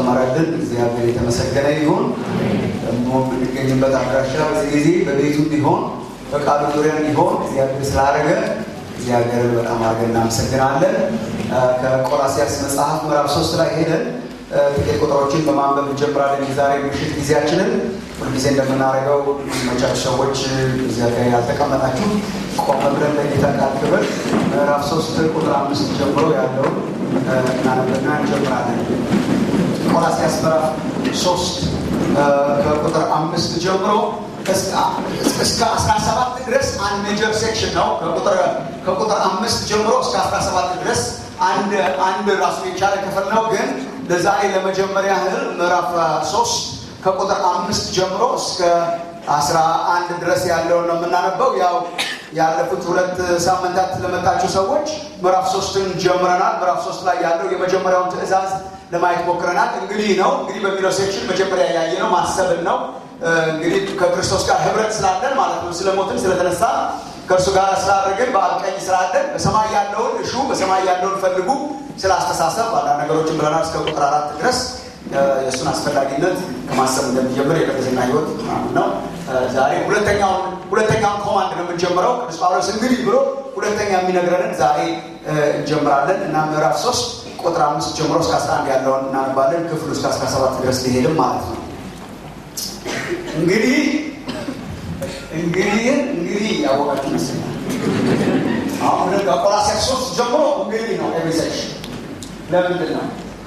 ስለጨመረልን እግዚአብሔር የተመሰገነ ይሁን። ደግሞ የምንገኝበት አድራሻ በዚህ ጊዜ በቤቱ ቢሆን በቃሉ ዙሪያ ቢሆን እግዚአብሔር ስላደረገ እግዚአብሔርን በጣም አድርገን እናመሰግናለን። ከቆላሲያስ መጽሐፍ ምዕራፍ ሶስት ላይ ሄደን ጥቂት ቁጥሮችን በማንበብ እንጀምራለን። የዛሬ ምሽት ጊዜያችንን ሁልጊዜ እንደምናደርገው መቻች ሰዎች እዚያ ጋር ያልተቀመጣችሁ ቆመ ብለን ለጌታ ቃል ክብር ምዕራፍ ሶስት ቁጥር አምስት ጀምሮ ያለውን እናነብና እንጀምራለን። ቆላሲያስ ምዕራፍ ሶስት ከቁጥር አምስት ጀምሮ እስከ አስራ ሰባት ድረስ አንድ ሜጀር ሴክሽን ነው። ከቁጥር አምስት ጀምሮ እስከ አስራ ሰባት ድረስ አንድ ራሱ የቻለ ክፍል ነው። ግን ለዛሬ ለመጀመሪያ ያህል ምዕራፍ ሶስት ከቁጥር አምስት ጀምሮ እስከ አስራ አንድ ድረስ ያለውን ነው የምናነበው። ያው ያለፉት ሁለት ሳምንታት ለመጣችሁ ሰዎች ምዕራፍ ሶስትን ጀምረናል። ምዕራፍ ሶስት ላይ ያለው የመጀመሪያውን ትእዛዝ ለማየት ሞክረናል። እንግዲህ ነው እንግዲህ በሚለው ሴክሽን መጀመሪያ ያየ ነው ማሰብን ነው እንግዲህ ከክርስቶስ ጋር ህብረት ስላለን ማለት ነው። ስለሞትን ስለተነሳ ከእርሱ ጋር ስላደረግን በአብ ቀኝ ስላለን በሰማይ ያለውን እሹ በሰማይ ያለውን ፈልጉ ስለ አስተሳሰብ አንዳንድ ነገሮችን ብለናል እስከ ቁጥር አራት ድረስ የእሱን አስፈላጊነት ከማሰብ እንደሚጀምር የቅድስና ህይወት ነው። ዛሬ ሁለተኛውን ሁለተኛውን ኮማንድ ነው የምንጀምረው። ቅዱስ ጳውሎስ እንግዲህ ብሎ ሁለተኛ የሚነግረንን ዛሬ እንጀምራለን እና ምዕራፍ ሶስት ቁጥር አምስት ጀምሮ እስከ አስራ አንድ ያለውን እናነባለን። ክፍሉ እስከ አስራ ሰባት ድረስ ሊሄድም ማለት ነው። እንግዲህ እንግዲህ እንግዲህ ያወቃችሁ ይመስለኛል። አሁን ከቆላስይስ ሶስት ጀምሮ እንግዲህ ነው ኤቪሴሽን ለምንድን ነው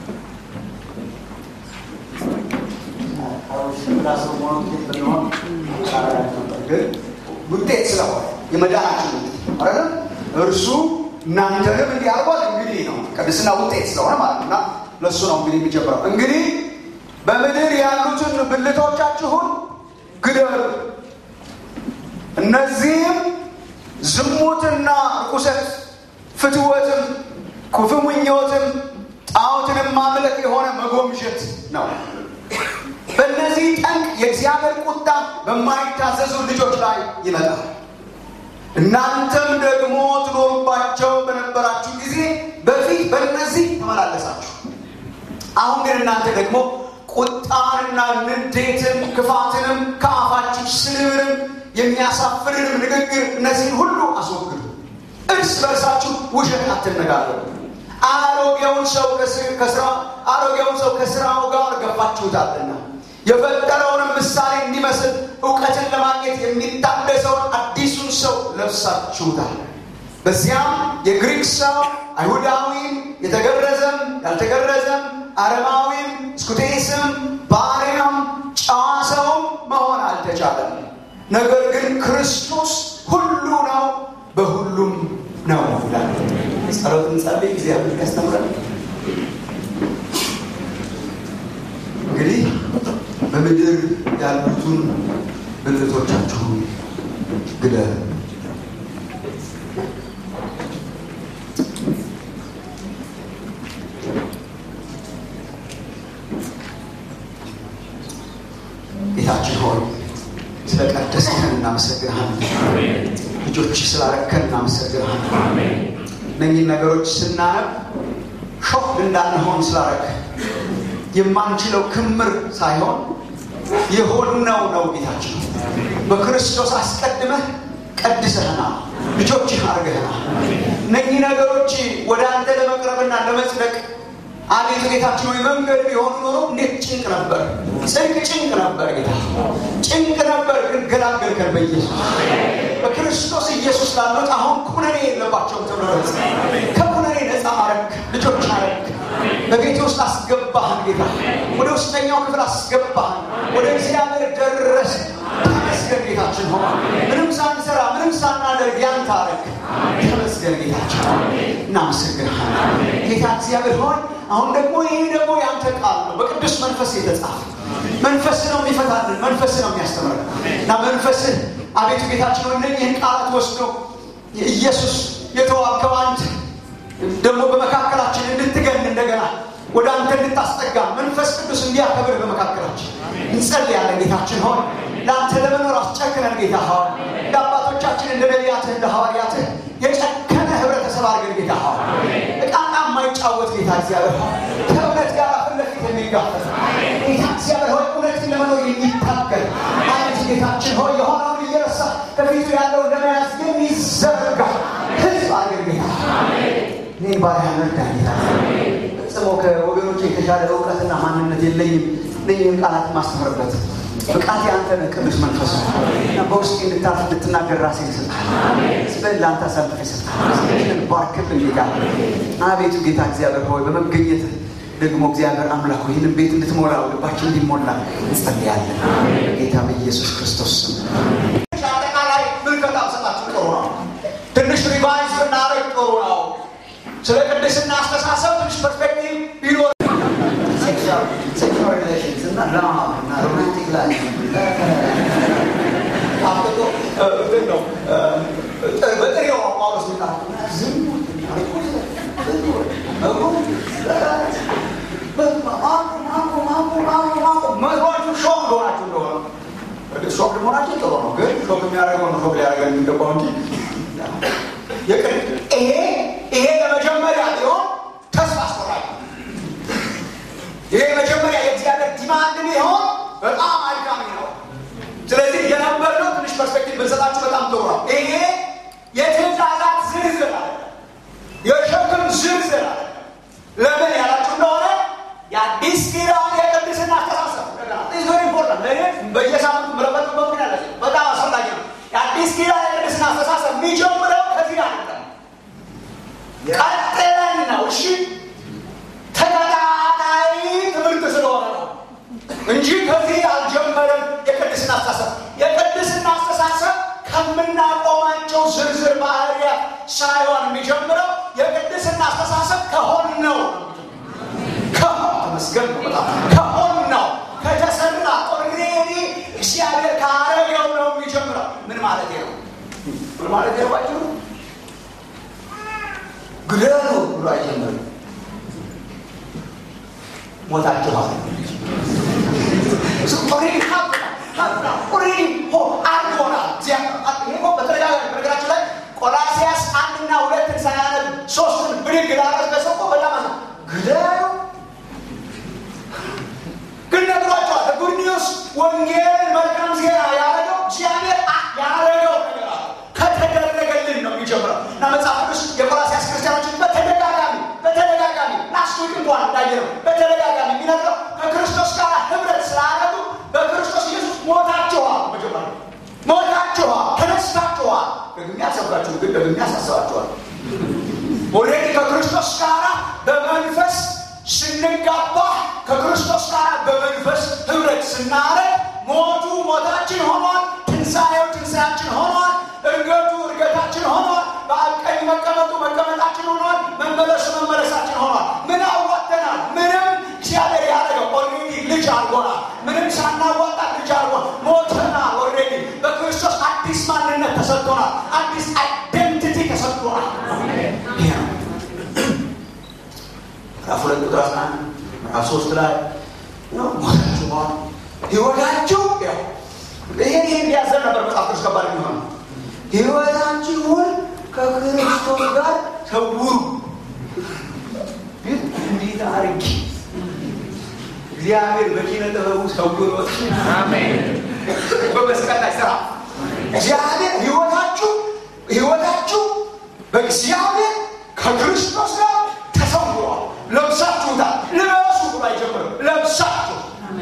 ግን ውጤት ስለሆነ የመዳናችን ውጤት አይደለም እርሱ እናንተንም እንዲህ አድርጓል። እንግዲህ ነው ቅድስና ውጤት ስለሆነ ማለት ነው እና ለእሱ ነው እንግዲህ የሚጀምረው እንግዲህ በምድር ያሉትን ብልቶቻችሁን ግደሉ። እነዚህም ዝሙትና ርኩሰት፣ ፍትወትም፣ ክፉ ምኞትም፣ ጣዖትንም ማምለክ የሆነ መጎምጀት ነው። በእነዚህ ጠንቅ የእግዚአብሔር ቁጣ በማይታዘዙ ልጆች ላይ ይመጣል። እናንተም ደግሞ ትኖሩባቸው በነበራችሁ ጊዜ በፊት በእነዚህ ተመላለሳችሁ። አሁን ግን እናንተ ደግሞ ቁጣንና ንዴትን፣ ክፋትንም ከአፋችሁ ስድብንም የሚያሳፍርንም ንግግር እነዚህን ሁሉ አስወግዱ። እርስ በርሳችሁ ውሸት አትነጋገሩ። አሮጌውን ሰው አሮጌውን ሰው ከስራው ጋር ገፋችሁታልና የፈጠረውንም ምሳሌ እንዲመስል እውቀትን ለማግኘት የሚታደሰውን አዲሱን ሰው ለብሳችሁታል። በዚያም የግሪክ ሰው አይሁዳዊም፣ የተገረዘም ያልተገረዘም፣ አረማዊም፣ ስኩቴስም፣ ባሪያም፣ ጨዋ ሰውም መሆን አልተቻለም። ነገር ግን ክርስቶስ ሁሉ ነው፣ በሁሉም ነው ይላል። ጸሎት እንጸልይ። እግዚአብሔር ያስተምረን። እንግዲህ በምድር ያሉትን ብልቶቻችሁን ግደሉ። ጌታችን ሆይ ስለ ቀደስከን እናመሰግንሃለን። ልጆች ስላረከን እናመሰግንሃለን። እነኝህን ነገሮች ስናነብ ሾክ እንዳንሆን ስላረክ የማንችለው ክምር ሳይሆን የሆነው ነው። ጌታችን በክርስቶስ አስቀድመህ ቀድሰህናል፣ ልጆችህ አድርገህናል። እነኚህ ነገሮች ወደ አንተ ለመቅረብና ለመጽደቅ አቤቱ ጌታችን ወይ መንገድ ቢሆኑ ኖሮ እንዴት ጭንቅ ነበር፣ ጽድቅ ጭንቅ ነበር፣ ጌታ ጭንቅ ነበር። ግን ገላገልከን በኢየሱስ በክርስቶስ ኢየሱስ ላሉት አሁን ኩነኔ የለባቸውም ተብሎ ከኩነኔ ነፃ አረግ፣ ልጆች አረግ። በቤት ውስጥ አስገባህን ጌታ፣ ወደ ውስጠኛው ክፍል አስገባህን፣ ወደ እግዚአብሔር ደረስ። ተመስገን ጌታችን ሆ ምንም ሳንሰራ ምንም ሳናደርግ ያንተ አረግ። ተመስገን ጌታችን እናመሰግንሃለን ጌታ እግዚአብሔር ሆይ አሁን ደግሞ ይህ ደግሞ ያንተ ቃል ነው፣ በቅዱስ መንፈስ የተጻፈ መንፈስ ነው የሚፈታልን፣ መንፈስ ነው የሚያስተምረን እና መንፈስህ አቤቱ ጌታችን ሆይ እነኝህን ቃላት ወስዶ ኢየሱስ የተዋከው አንተ ደግሞ በመካከላችን እንድትገን እንደገና ወደ አንተ እንድታስጠጋ መንፈስ ቅዱስ እንዲያከብር በመካከላችን እንጸልያለን። ጌታችን ሆይ ለአንተ ለመኖር አስጨክነን ጌታ ሆይ እንደ አባቶቻችን እንደ ነቢያትህ እንደ ሐዋርያትህ የጨከነ ህብረተሰብ አድርገን ጌታ ሆይ እቃቃ የማይጫወት ጌታ እግዚአብሔር ሆይ ከእውነት ጋር ፊት ለፊት የሚጋፈጥ የሚታገል አቤት ጌታችን ሆይ የሆነውን እየረሳ ከፊቱ ያለውን ለመያዝ የሚዘረጋ ህዝብ አድርገን ጌታ እኔን ባሪያህን እርዳኝ ጌታ ፈጽሞ ከወገኖች የተሻለ እውቀትና ማንነት የለኝም እነኝህን ቃላት ማስተምርበት ብቃት የአንተ ነህ ቅዱስ መንፈስ ነው እና በውስጥ እንድታልፍ እንድትናገር ራሴን ይሰጣል ስበን ለአንተ አሳልፍ ይሰጣል ስችን ባርክልን ጌታ አቤቱ ጌታ እግዚአብሔር ሆይ በመገኘት ደግሞ እግዚአብሔር አምላክ ሆይ ይህንን ቤት እንድትሞላ ልባችን እንዲሞላ እንጸልያለን ጌታ በኢየሱስ ክርስቶስ ስም አጠቃላይ ምልከታ ሰጣችሁ ጥሩ ነው ትንሽ ሪቫይዝ ብናደርግ ጥሩ ነው ስለ ቅድስና አስተሳሰብ ትንሽ ፐርስፔክቲቭ ቢኖር ሴክሹዋል ሪሌሽንስ እና ላማ እና ሮማንቲክ ላይ አብቶ እንትን ነው በጥሬው ጳውሎስ ሚጣ ዝሙት መዝሯችሁ ሾክ ሆናችሁ እንደሆነ እርግጥ ሾክ መሆናችሁ ጥሩ ነው፣ ግን ሾክ የሚያደርገው ነው ሾክ ሊያደርገን የሚገባው እንጂ ይሄ ይሄ ለመጀመሪያ ቢሆን ተስፋ አስቆራጭ ይሄ መጀመሪያ የእግዚአብሔር ዲማንድ ቢሆን በጣም አድካሚ ነው። ስለዚህ የነበርነው ትንሽ ፐርስፔክቲቭ ብንሰጣችሁ በጣም ጥሩ ነው። ይሄ የትእዛዛት ዝርዝር አለ፣ የሸክም ዝርዝር አለ። ለምን ያላችሁ እንደሆነ የአዲስ ኪዳን የቅድስና አስተሳሰብ ቨሪ ኢምፖርታንት ለእኔ በየሳምንቱ ምረበት በምን ያለ በጣም አስፈላጊ ነው። የአዲስ ኪዳን የቅድስና አስተሳሰብ የሚጀምረው ከዚህ አይደለም፣ ቀጥለን ነው። እሺ ተከታታይ ትምህርት ስለሆነ ነው እንጂ ከዚህ አልጀመረም። የቅድስና አስተሳሰብ የቅድስና አስተሳሰብ ከምናቆማቸው ዝርዝር ባህሪያት ሳይሆን የሚጀምረው የቅድስና አስተሳሰብ ከሆን ነው። ተመስገን ነው። በጣም ከሆን ነው ከተሰራ ኦልሬዲ እግዚአብሔር ካረገው ነው የሚጀምረው። ምን ማለት ነው? ምን ማለት ነው? ባጭሩ ግደሉ ብሎ አይጀምርም። ሞታችኋል ኦልሬዲ አድርጎናል። በተደጋጋሚ በነገራችን ላይ ቆላሲያስ አንድና ሁለትን ሳያነብ ሶስትን ብድግ ላረገ ሰው እኮ በጣም አለ ግደሉ ግን ነግሯቸዋል። ጉድ ኒውስ ወንጌልን መልካም ዜና ያደረገው እግዚአብሔር ያደረገው ነገር አለ። ከተደረገልን ነው የሚጀምረው እና መጽሐፍ ቅዱስ የቆላሲያስ ክርስቲያኖችን በተደጋጋሚ በተደጋጋሚ ላስት ዊክ እንኳን እንዳየነው በተደጋጋሚ የሚነግረው ከክርስቶስ ጋር ህብረት ስላደረጉ በክርስቶስ ኢየሱስ ሞታችኋል። መጀመሪያ ሞታችኋል፣ ተነስታችኋል። ደግሜ ያሰብካችሁ ግን ደግሜ ያሳስባችኋል። ኦልሬዲ ከክርስቶስ ጋር በመንፈስ ስንጋባ ከክርስቶስ ጋር በመንፈስ ህብረት ስናረግ ሞቱ ሞታችን ሆኗል፣ ትንሣኤው ትንሣያችን ሆኗል፣ እርገቱ እርገታችን ሆኗል፣ በአብ ቀኝ መቀመጡ መቀመጣችን ሆኗል፣ መመለሱ መመለሳችን ሆኗል። ምን አዋተናል? ምንም እግዚአብሔር ያደረገው ኦልሬዲ ልጅ አድርጎናል። ምንም ሳናዋጣ ልጅ አድርጎናል። ሞተናል። ኦልሬዲ በክርስቶስ አዲስ ማንነት ተሰጥቶናል። አዲስ አይደንቲቲ ተሰጥቶናል። ይሄ ነው ምዕራፍ ሁለት ቁጥር አስራ አንድ ምዕራፍ ሶስት ላይ ሞታችኋል፣ ህይወታችሁ ያው ይሄን ይሄን ቢያዘር ነበር መጽሐፍ ቅዱስ ከባድ የሚሆነው ህይወታችሁን ከክርስቶስ ጋር ሰውሩ። ግን እንዴት አርጊ እግዚአብሔር በኪነ ጥበቡ ሰውሮት በመስቀል ላይ ስራ እግዚአብሔር ህይወታችሁ ህይወታችሁ በእግዚአብሔር ከክርስቶስ ጋር ተሰውሯል። ለብሳችሁታል። ልበሱ ብሎ አይጀምርም። ለብሳችሁ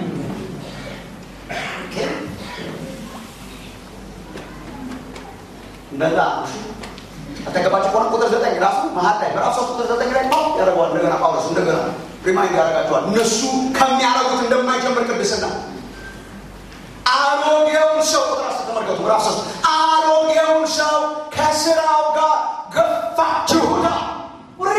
እንደዛ አጠገባችሁ ከሆነ ቁጥር ዘጠኝ ራሱ መሀል ላይ ምዕራፍ ሶስት ቁጥር ዘጠኝ ላይ ያደርገዋል። እንደገና ጳውሎስ እንደገና ሪማይንድ ያደርጋቸዋል። እነሱ ከሚያደርጉት እንደማይጀምር ቅድስና አሮጌውን ሰው ቁጥር አስር ተመልከቱ። ምዕራፍ ሶስት አሮጌውን ሰው ከስራው ጋር ገፋችሁታል። ውሪ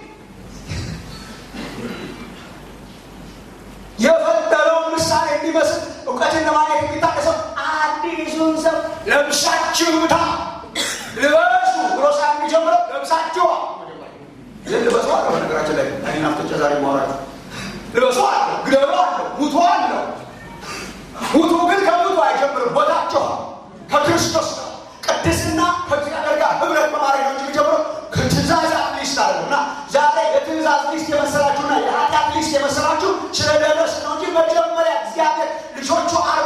የፈጠረውን ምሳሌ እንዲመስል እውቀትን ለማግኘት የሚታቀሰው አዲሱን ሰው ለብሳችሁታል። ልበሱ ብሎ ሳ የሚጀምረው ለብሳችኋል። ይህን ልበሱ አለ። በነገራችን ላይ አይን አፍጥጬ ዛሬ ማውራት ልበሱ አለ፣ ግደሉ አለ፣ ሙቱ አለ። ሙቱ ግን ከሙቱ አይጀምርም። ቦታችኋል ከክርስቶስ ነው። ቅድስና ከእግዚአብሔር ጋር ህብረት በማድረግ ነው እንጂ የሚጀምረው ከትእዛዛት ሊስት አለ እና ዛሬ የትእዛዝ ሊስት የመሰላችሁና የኃጢአት ሊስት የመሰላችሁ ስለደረስ ነው እንጂ መጀመሪያ እግዚአብሔር ልጆቹ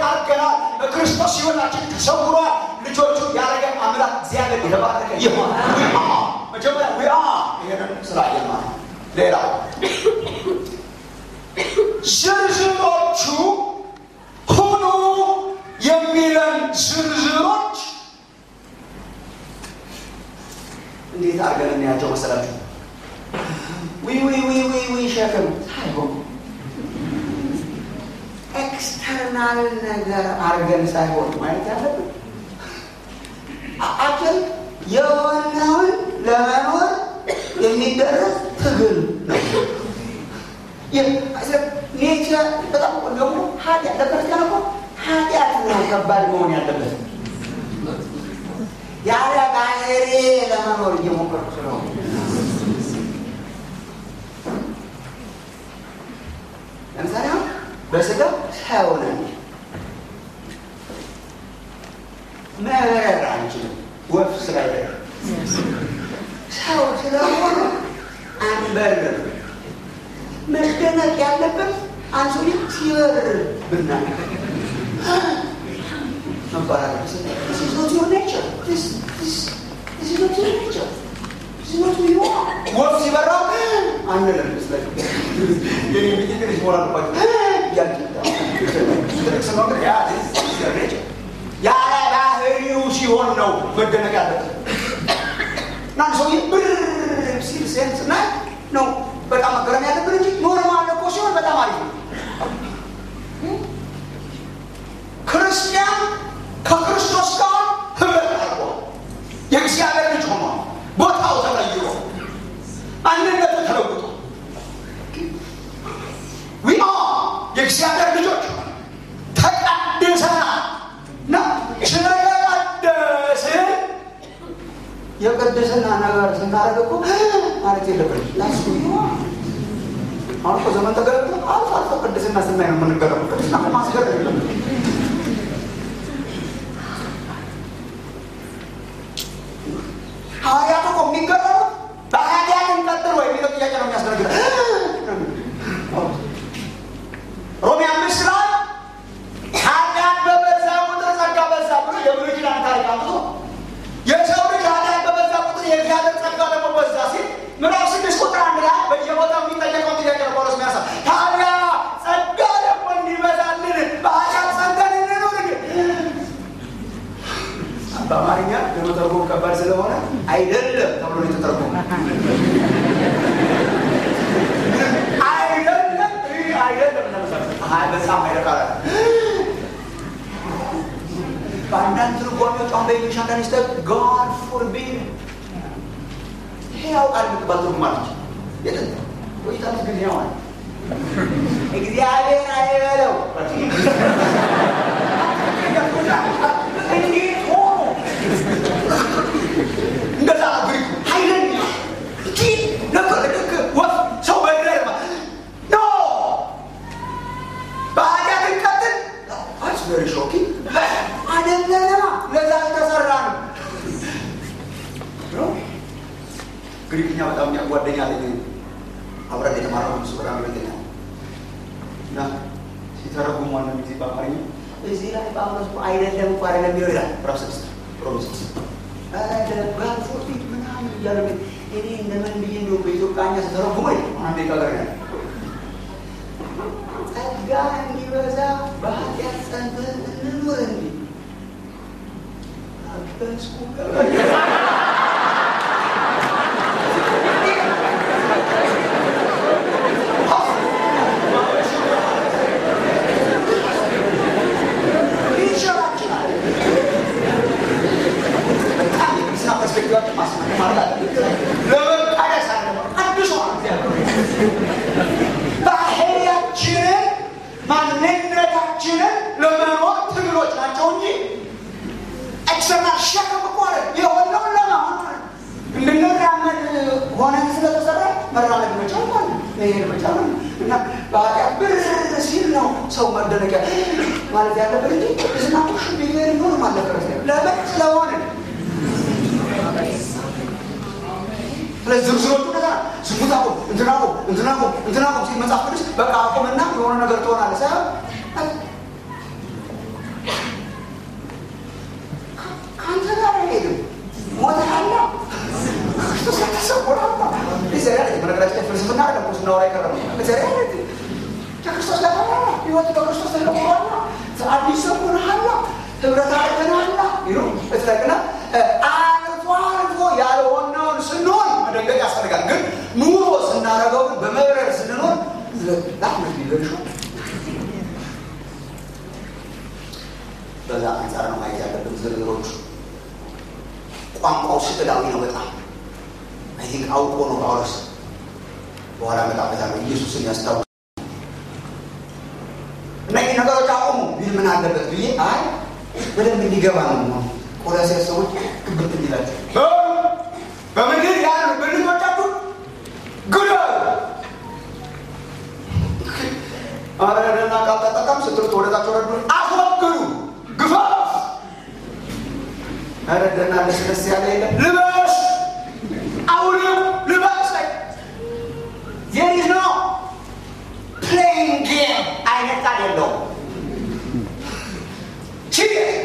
አድርገናል። በክርስቶስ ሕይወታችን ተሰውሯል። ልጆቹ ያደረገ አምላክ እግዚአብሔር የተባረከ ይሆን። መጀመሪያ ዊ ይሄንን ስላየን ማለት ሌላው ዝርዝሮቹ ሁኑ የሚለን ዝርዝሮች እንዴት አድርገን እናያቸው መሰላችሁ? ዊ ዊ ዊ ዊ ዊ ሸክም ሳይሆን ኤክስተርናል ነገር አድርገን ሳይሆን ማለት ያለብን አክል የሆነውን ለመኖር የሚደረግ ትግል ነው። ኔቸር በጣም ደግሞ ኃጢአት ለክርስቲያን እኮ ኃጢአት ነው ከባድ መሆን ያለበት ያለ ባህሪ ለመኖር እየሞከርኩ ስለሆነ ለምሳሌ በስጋ ሰው ነን፣ መብረር አንችልም። ወፍ ስላይደር ሰው ስለሆነ አንበርም። መደነቅ ያለበት አንድ ሰውዬ ሲበር ብናይ መባላል This is not your nature. This, this, this is not your nature. This is not who you are. ወፍ ሲበራ አንልም። የኔ ቤት ትንሽ ሞራ ያለ ባህሪው ሲሆን ነው መደነቅ ያለበት። እና አንድ ሰውዬ ብር ሲል ሴንስ እና ነው በጣም መገረም ያለብን እንጂ ኖርማል እኮ ሲሆን በጣም አሪፍ ነው። ክርስቲያን ከክርስቶስ ጋር ህብረት አድርጎ የእግዚአብሔር ልጅ ሆኗል። ቦታው ተቀይሮ ማንነቱ ተለውጦ ዊ የእግዚአብሔር ልጆች ተቀድሰናል እና ስለተቀደስን የቅድስና ነገር ስናደርግ እኮ ማለት የለብንም ላሱ አሁን እኮ ዘመን ተገለጠ። አልፎ አልፎ ቅድስና ስናይ ነው የምንገረሙ። ቅድስና ማስገር የለም። ሐዋርያቱ እኮ የሚገረሙት በኃጢአት እንቀጥል ወይ የሚለው ጥያቄ ነው የሚያስደነግጠው። ሮሜ አምስት ላይ ኃጢአት በበዛ ቁጥር ጸጋ በዛ ብሎ የብሉይ ኪዳን ታሪክ አምጥቶ የሰው ልጅ ኃጢአት በበዛ ቁጥር የእግዚአብሔር ጸጋ ደግሞ በዛ ሲል ምዕራፍ ስድስት ቁጥር አንድ ላይ በየቦታው የሚጠየቀው ጥያቄ ነው ጳውሎስ የሚያሳ ታዲያ ጸጋ ደግሞ እንዲበዛልን በኃጢአት ጸንተን እንኑር እንዴ? በአማርኛ ለመተርጎም ከባድ ስለሆነ አይደለም ተብሎ ነው የተተረጎመ። አይደለም ይህ አይደለም ለምሳሌ በጣም አይደቃለ በአንዳንድ ትርጓሜዎች አሁን በኢንግሊሽ አንዳንድ ስተ ጋድ ፎርቢድ ይሄ ያውቃል የምትባል ትርጉም አለች። የጥንት ቆይታለች ጊዜ ሆነ እግዚአብሔር አይበለው እንዴት ሆኖ እንደዛ ግሪኩ ኃይለኛ እንጂ ልክ ልክ ወፍ ሰው በእግር ኖ በኃጢአት እንቀጥል አስ ቨሪ ሾኪንግ አይደለማ ለዛ ተሰራ ነው ግሪክኛ በጣም የሚያጓደኛ አለኝ አብረን የተማረው እሱ በጣም ይበልጠኛ እና ሲተረጉም ዋና ጊዜ በአማርኛ እዚህ ላይ ጳውሎስ እኮ አይደለም እኮ አይደለም የሚለው ይላል ምዕራፍ ስድስት ሮሜ ስድስት ጋር ፎርፊት ምናምን እያለ እኔ እንደምን ብዬ እንደው በኢትዮጵያኛ ስተረጉመ አንዴ ቀገር ያለ ጸጋ እንዲበዛ በኃጢአት ጸንተን እንኑር እንዲ አበስኩ ባህሪያችንን ማንነታችንን ለመኖር ትግሎች ናቸው እንጂ ኤክስተርናል ሸክም እኮ የሆነውን ለማሆን እንድንራመድ ሆነን ስለተሰራ መራመድ መቻል ማለት መሄድ መቻል እና በኃጢአት ብር ሲል ነው ሰው መደነቂያ ማለት ያለበት እንጂ እዝና ሽ ቢሄድ ሆን ማለበት ለምን ስለሆነ ስለዚህ ዝርዝሮቹ እንደዛ ዝሙት አቁም፣ እንትን አቁም፣ እንትን አቁም፣ እንትን አቁም ሲል መጽሐፍ ቅዱስ በቃ አቁምና የሆነ ነገር ትሆናለህ ሳይሆን ህብረት አድርገናልና ስለግና አልፎ አልፎ ያልሆነውን ስንሆን መደንገጥ ያስፈልጋል። ግን ኑሮ ስናደርገው ግን በመብረር ስንኖር ላምን ሊገርሹ በዛ አንጻር ነው ማየት ያለብን ዝርዝሮቹ። ቋንቋው ስዕላዊ ነው በጣም አይ ቲንክ አውቆ ነው ጳውሎስ በኋላ እመጣበታለሁ ኢየሱስን ያስታውስ እነዚህ ነገሮች አቁሙ ቢል ምን አለበት ብዬ አይ በደንብ እንዲገባ ነው ቆላሲያስ ሰዎች ግብት እንዲላቸው በምድር ያሉ ብልቶቻችሁ ግደሉ አረደና ቃል ተጠቀም ስትሉት ወደታቸው ረዱ አስወግዱ ግፋፍ አረደና ለስለስ ያለ የለ ልበስ አውልም ልበስ ላይ there is no playing game አይነት አይደለው ሲሪየስ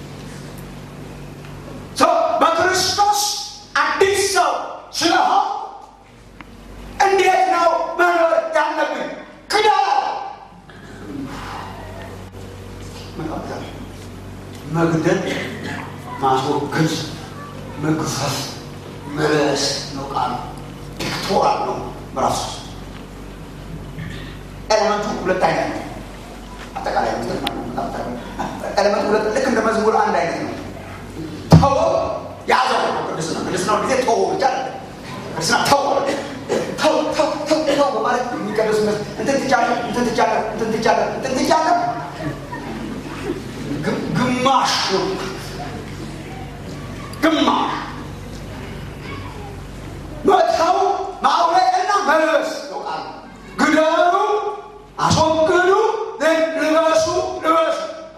በክርስቶስ አዲስ ሰው ስለሆን እንዴት ነው መኖር ያለብን? ክዳ መግደል፣ ማስወገድ፣ መግፈፍ፣ መለስ ነው ቃሉ። ፒክቶራል ነው በራሱ ኤሌመንቱ ሁለት አይነት ነው። አጠቃላይ ኤሌመንቱ ሁለት ልክ እንደ መዝሙር አንድ አይነት ነው። ተወ ያዘው ነው ቅድስና። ቅድስና ጊዜ ተወ ብቻ ቅድስና ተወ ተው ተው ተው ተው በማለት የሚቀደሱበት እንትን ትቻለህ እንትን ትቻለህ እንትን ትቻለህ እንትን ትቻለህ ግማሽ ነው ግማሽ መተው ማውለቅና መልበስ ነው ቃሉ። ግደሉ፣ አስወግዱ፣ ልበሱ ልበሱ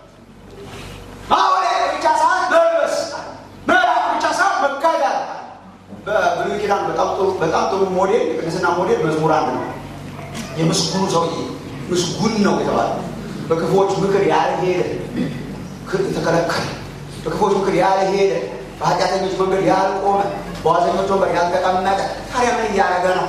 ማውለቅ ብቻ ሳይሆን መልበስ ምዕራፍ ብቻ ሳይሆን መጋደል በብሉይ ኪዳን በጣም ጥሩ በጣም ጥሩ ሞዴል የቅድስና ሞዴል መዝሙር አንድ ነው። የምስጉኑ ሰውዬ ምስጉን ነው የተባለ በክፉዎች ምክር ያልሄደ የተከለከለ በክፉዎች ምክር ያልሄደ በኃጢአተኞች መንገድ ያልቆመ በዋዘኞች ወንበር ያልተቀመጠ ታዲያ ምን እያደረገ ነው?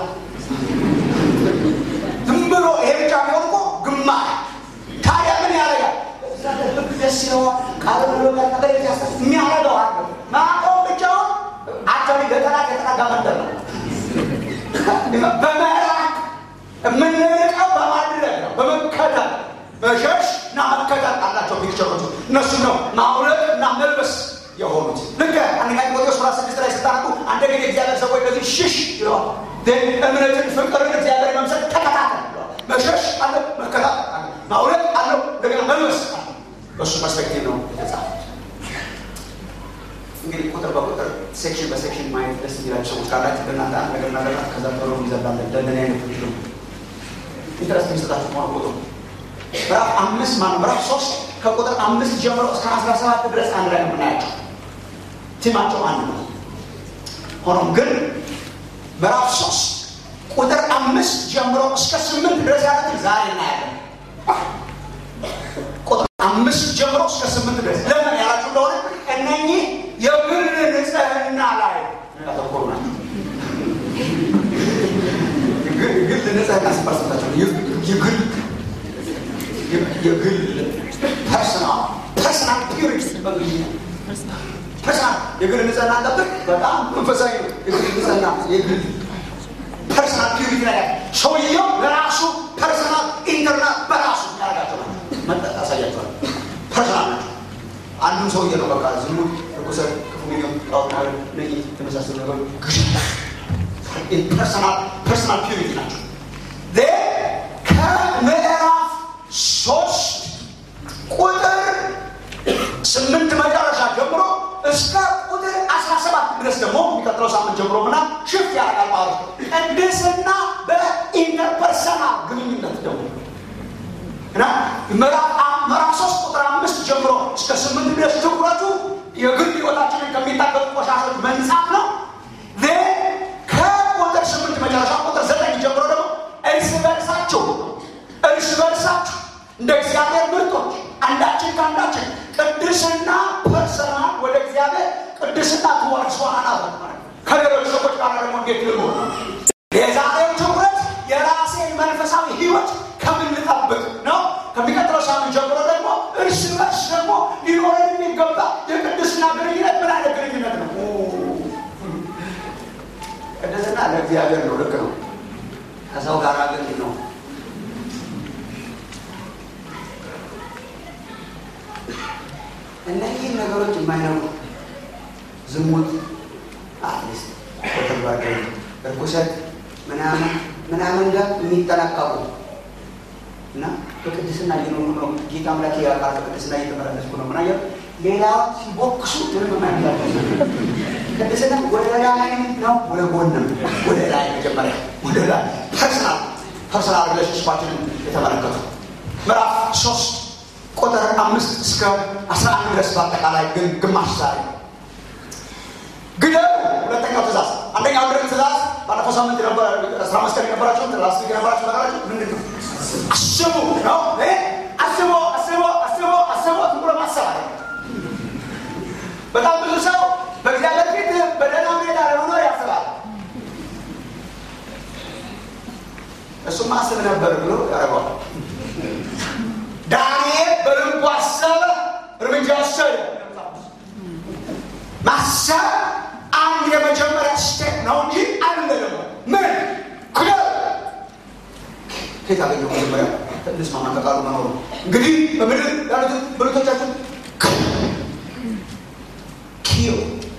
ዝም ብሎ ይሄ ብቻ ቢሆን እኮ ግማሽ ታዲያ ምን ያደርጋል? ህግ ደስ ይለዋል። ቃል ብሎ ነገር የሚያደርገው አለ ማቆም ብቻውን አክቹዋሊ ለጠላት የተጠጋ መንደር ነው። በመራቅ የምንርቀው በማድረግ ነው፣ በመከተል መሸሽ እና መከተል አላቸው ፒክቸሮቹ። እነሱ ነው ማውለቅ እና መልበስ የሆኑት። ልክ አንደኛ ጢሞቴዎስ ምዕራፍ ስድስት ላይ ስታነቡ አንደ ጊዜ እግዚአብሔር ሰዎች እንደዚህ ሽሽ ይለዋል። እምነትን፣ ፍቅርን እግዚአብሔር መምሰል ተከታተል ይለዋል። መሸሽ አለ፣ መከታተል አለ፣ ማውለቅ አለው፣ እንደገና መልበስ አለ። በእሱ ፐርስፔክቲቭ ነው የተጻፈ። እንግዲህ ቁጥር በቁጥር ሴክሽን በሴክሽን ማየት ደስ የሚላቸው ሰዎች ካላችሁ በእናንተ አንድ ነገር እናገራ ከዛ ቶሎ ይዘላለን ለእንደኔ አይነት ልጅ ኢንትረስት የሚሰጣችሁ ከሆነ ቁጥሩ ምዕራፍ አምስት ማነው ምዕራፍ ሶስት ከቁጥር አምስት ጀምሮ እስከ አስራ ሰባት ድረስ አንድ ላይ ነው የምናያቸው። ቲማቸው አንድ ነው። ሆኖም ግን ምዕራፍ ሶስት ቁጥር አምስት ጀምሮ እስከ ስምንት ድረስ ያሉትን ዛሬ እናያለን። ቁጥር አምስት ጀምሮ እስከ ስምንት ድረስ ለምን ያላችሁ እንደሆነ እነኚህ የግል ንጽህና ላይ ያተኮሩ ናቸው። የግል ንጽህና ሲባል የግል የግል ፐርሰናል ፐርሰናል ፒሪቲ በእንግሊዝኛ ፐርሰናል የግል ንጽህና ጠብቅ። በጣም መንፈሳዊ ነው። የግል ንጽህና የግል ፐርሰናል ፒሪቲ ላይ ሰውየው ለራሱ ፐርሰናል ኢንተርናል በራሱ ያደርጋቸው ናቸው። መጠጥ ያሳያቸዋል። ፐርሰናል ናቸው። አንዱም ሰውዬ ነው በቃ ዝሙት፣ ርኩሰት፣ ክፉ ምኞት፣ ጣዖት ማምለክ እነዚህ የመሳሰሉ ነገሮች ግድ ፐርሰናል ፐርሰናል ፒሪቲ ናቸው። ከምዕራፍ ሶስት ቁጥር ስምንት መጨረሻ ጀምሮ እስከ ቁጥር አስራ ሰባት ድረስ ደግሞ የሚቀጥለው ሳምንት ጀምሮ ምና ሽፍ ያደርጋል ማለት ነው። ቅድስና በኢንተርፐርሰናል ግንኙነት ደግሞ እና ምዕራፍ ሶስት ቁጥር አምስት ጀምሮ እስከ ስምንት ድረስ ትኩረቱ የግል ሕይወታችንን ከሚታገሉ ቆሻሾች መንጻት ነው። ከቁጥር ስምንት መጨረሻ ቁጥር ዘጠኝ ጀምሮ ደግሞ እርስ በርሳችሁ እርስ በርሳችሁ እንደ እግዚአብሔር ምርጦች አንዳችን ከአንዳችን ቅድስና ፐርሰናል ወደ እግዚአብሔር ቅድስና ትወርስ ዋናት ከሌሎች ሰዎች ጋር ደግሞ እንዴት ልኖር የዛሬው ትኩረት የራሴን መንፈሳዊ ህይወት ከምንጠብቅ ነው። ከሚቀጥለው ሳምንት ጀምሮ ደግሞ እርስ በርስ ደግሞ ሊኖረን የሚገባ የቅድስና ግንኙነት ምን አይነት ግንኙነት ነው? ቅድስና ለእግዚአብሔር ነው። ልክ ነው። ከሰው ጋር ግን ነው እነዚህን ነገሮች የማይነቁ ዝሙት፣ አትሊስት በተግባር እርኩሰት ምናምን ምናምን ጋር የሚጠናቀቁ እና በቅድስና እየኖሩ ነው። ጌታ አምላክ ያውቃል። በቅድስና እየተመላለስኩ ነው። ምናየ ሌላውን ሲቦክሱ ምንም ማያለ ቅድስና ወደ ላይ ነው፣ ወደ ጎንም ወደ ላይ መጀመሪያ ወደ ላይ ፐርሰናል ፐርሰናል ሪሌሽንሽፓችንን የተመለከቱ ምዕራፍ ሶስት ቁጥር አምስት እስከ አስራ አንድ ድረስ በአጠቃላይ ግን ግማሽ ዛሬ ግደሉ። ሁለተኛው ትእዛዝ አንደኛው ድር ትእዛዝ ባለፈው ሳምንት አስራ አምስት ቀን የነበራቸው ላስት የነበራቸው ነገራቸው ምንድን ነው? አስቡ ነው። አስቦ አስቦ አስቦ አስቦ ዝም ብሎ ማሰብ አለ። በጣም ብዙ ሰው በእግዚአብሔር ፊት በደህና ሁኔታ ለመኖር ያስባል። እሱም አስብ ነበር ብሎ ያደርገዋል። ዳንኤል በልቡ አሰበ፣ እርምጃ ወሰደ። ማሰብ አንድ የመጀመሪያ ስቴፕ ነው እንጂ አለ ደግሞ ምን ክደው ከየት አገኘው? መጀመሪያ እንስማማ ከቃሉ መኖሩ እንግዲህ በምድር ያሉት ብልቶቻችን ኪዮ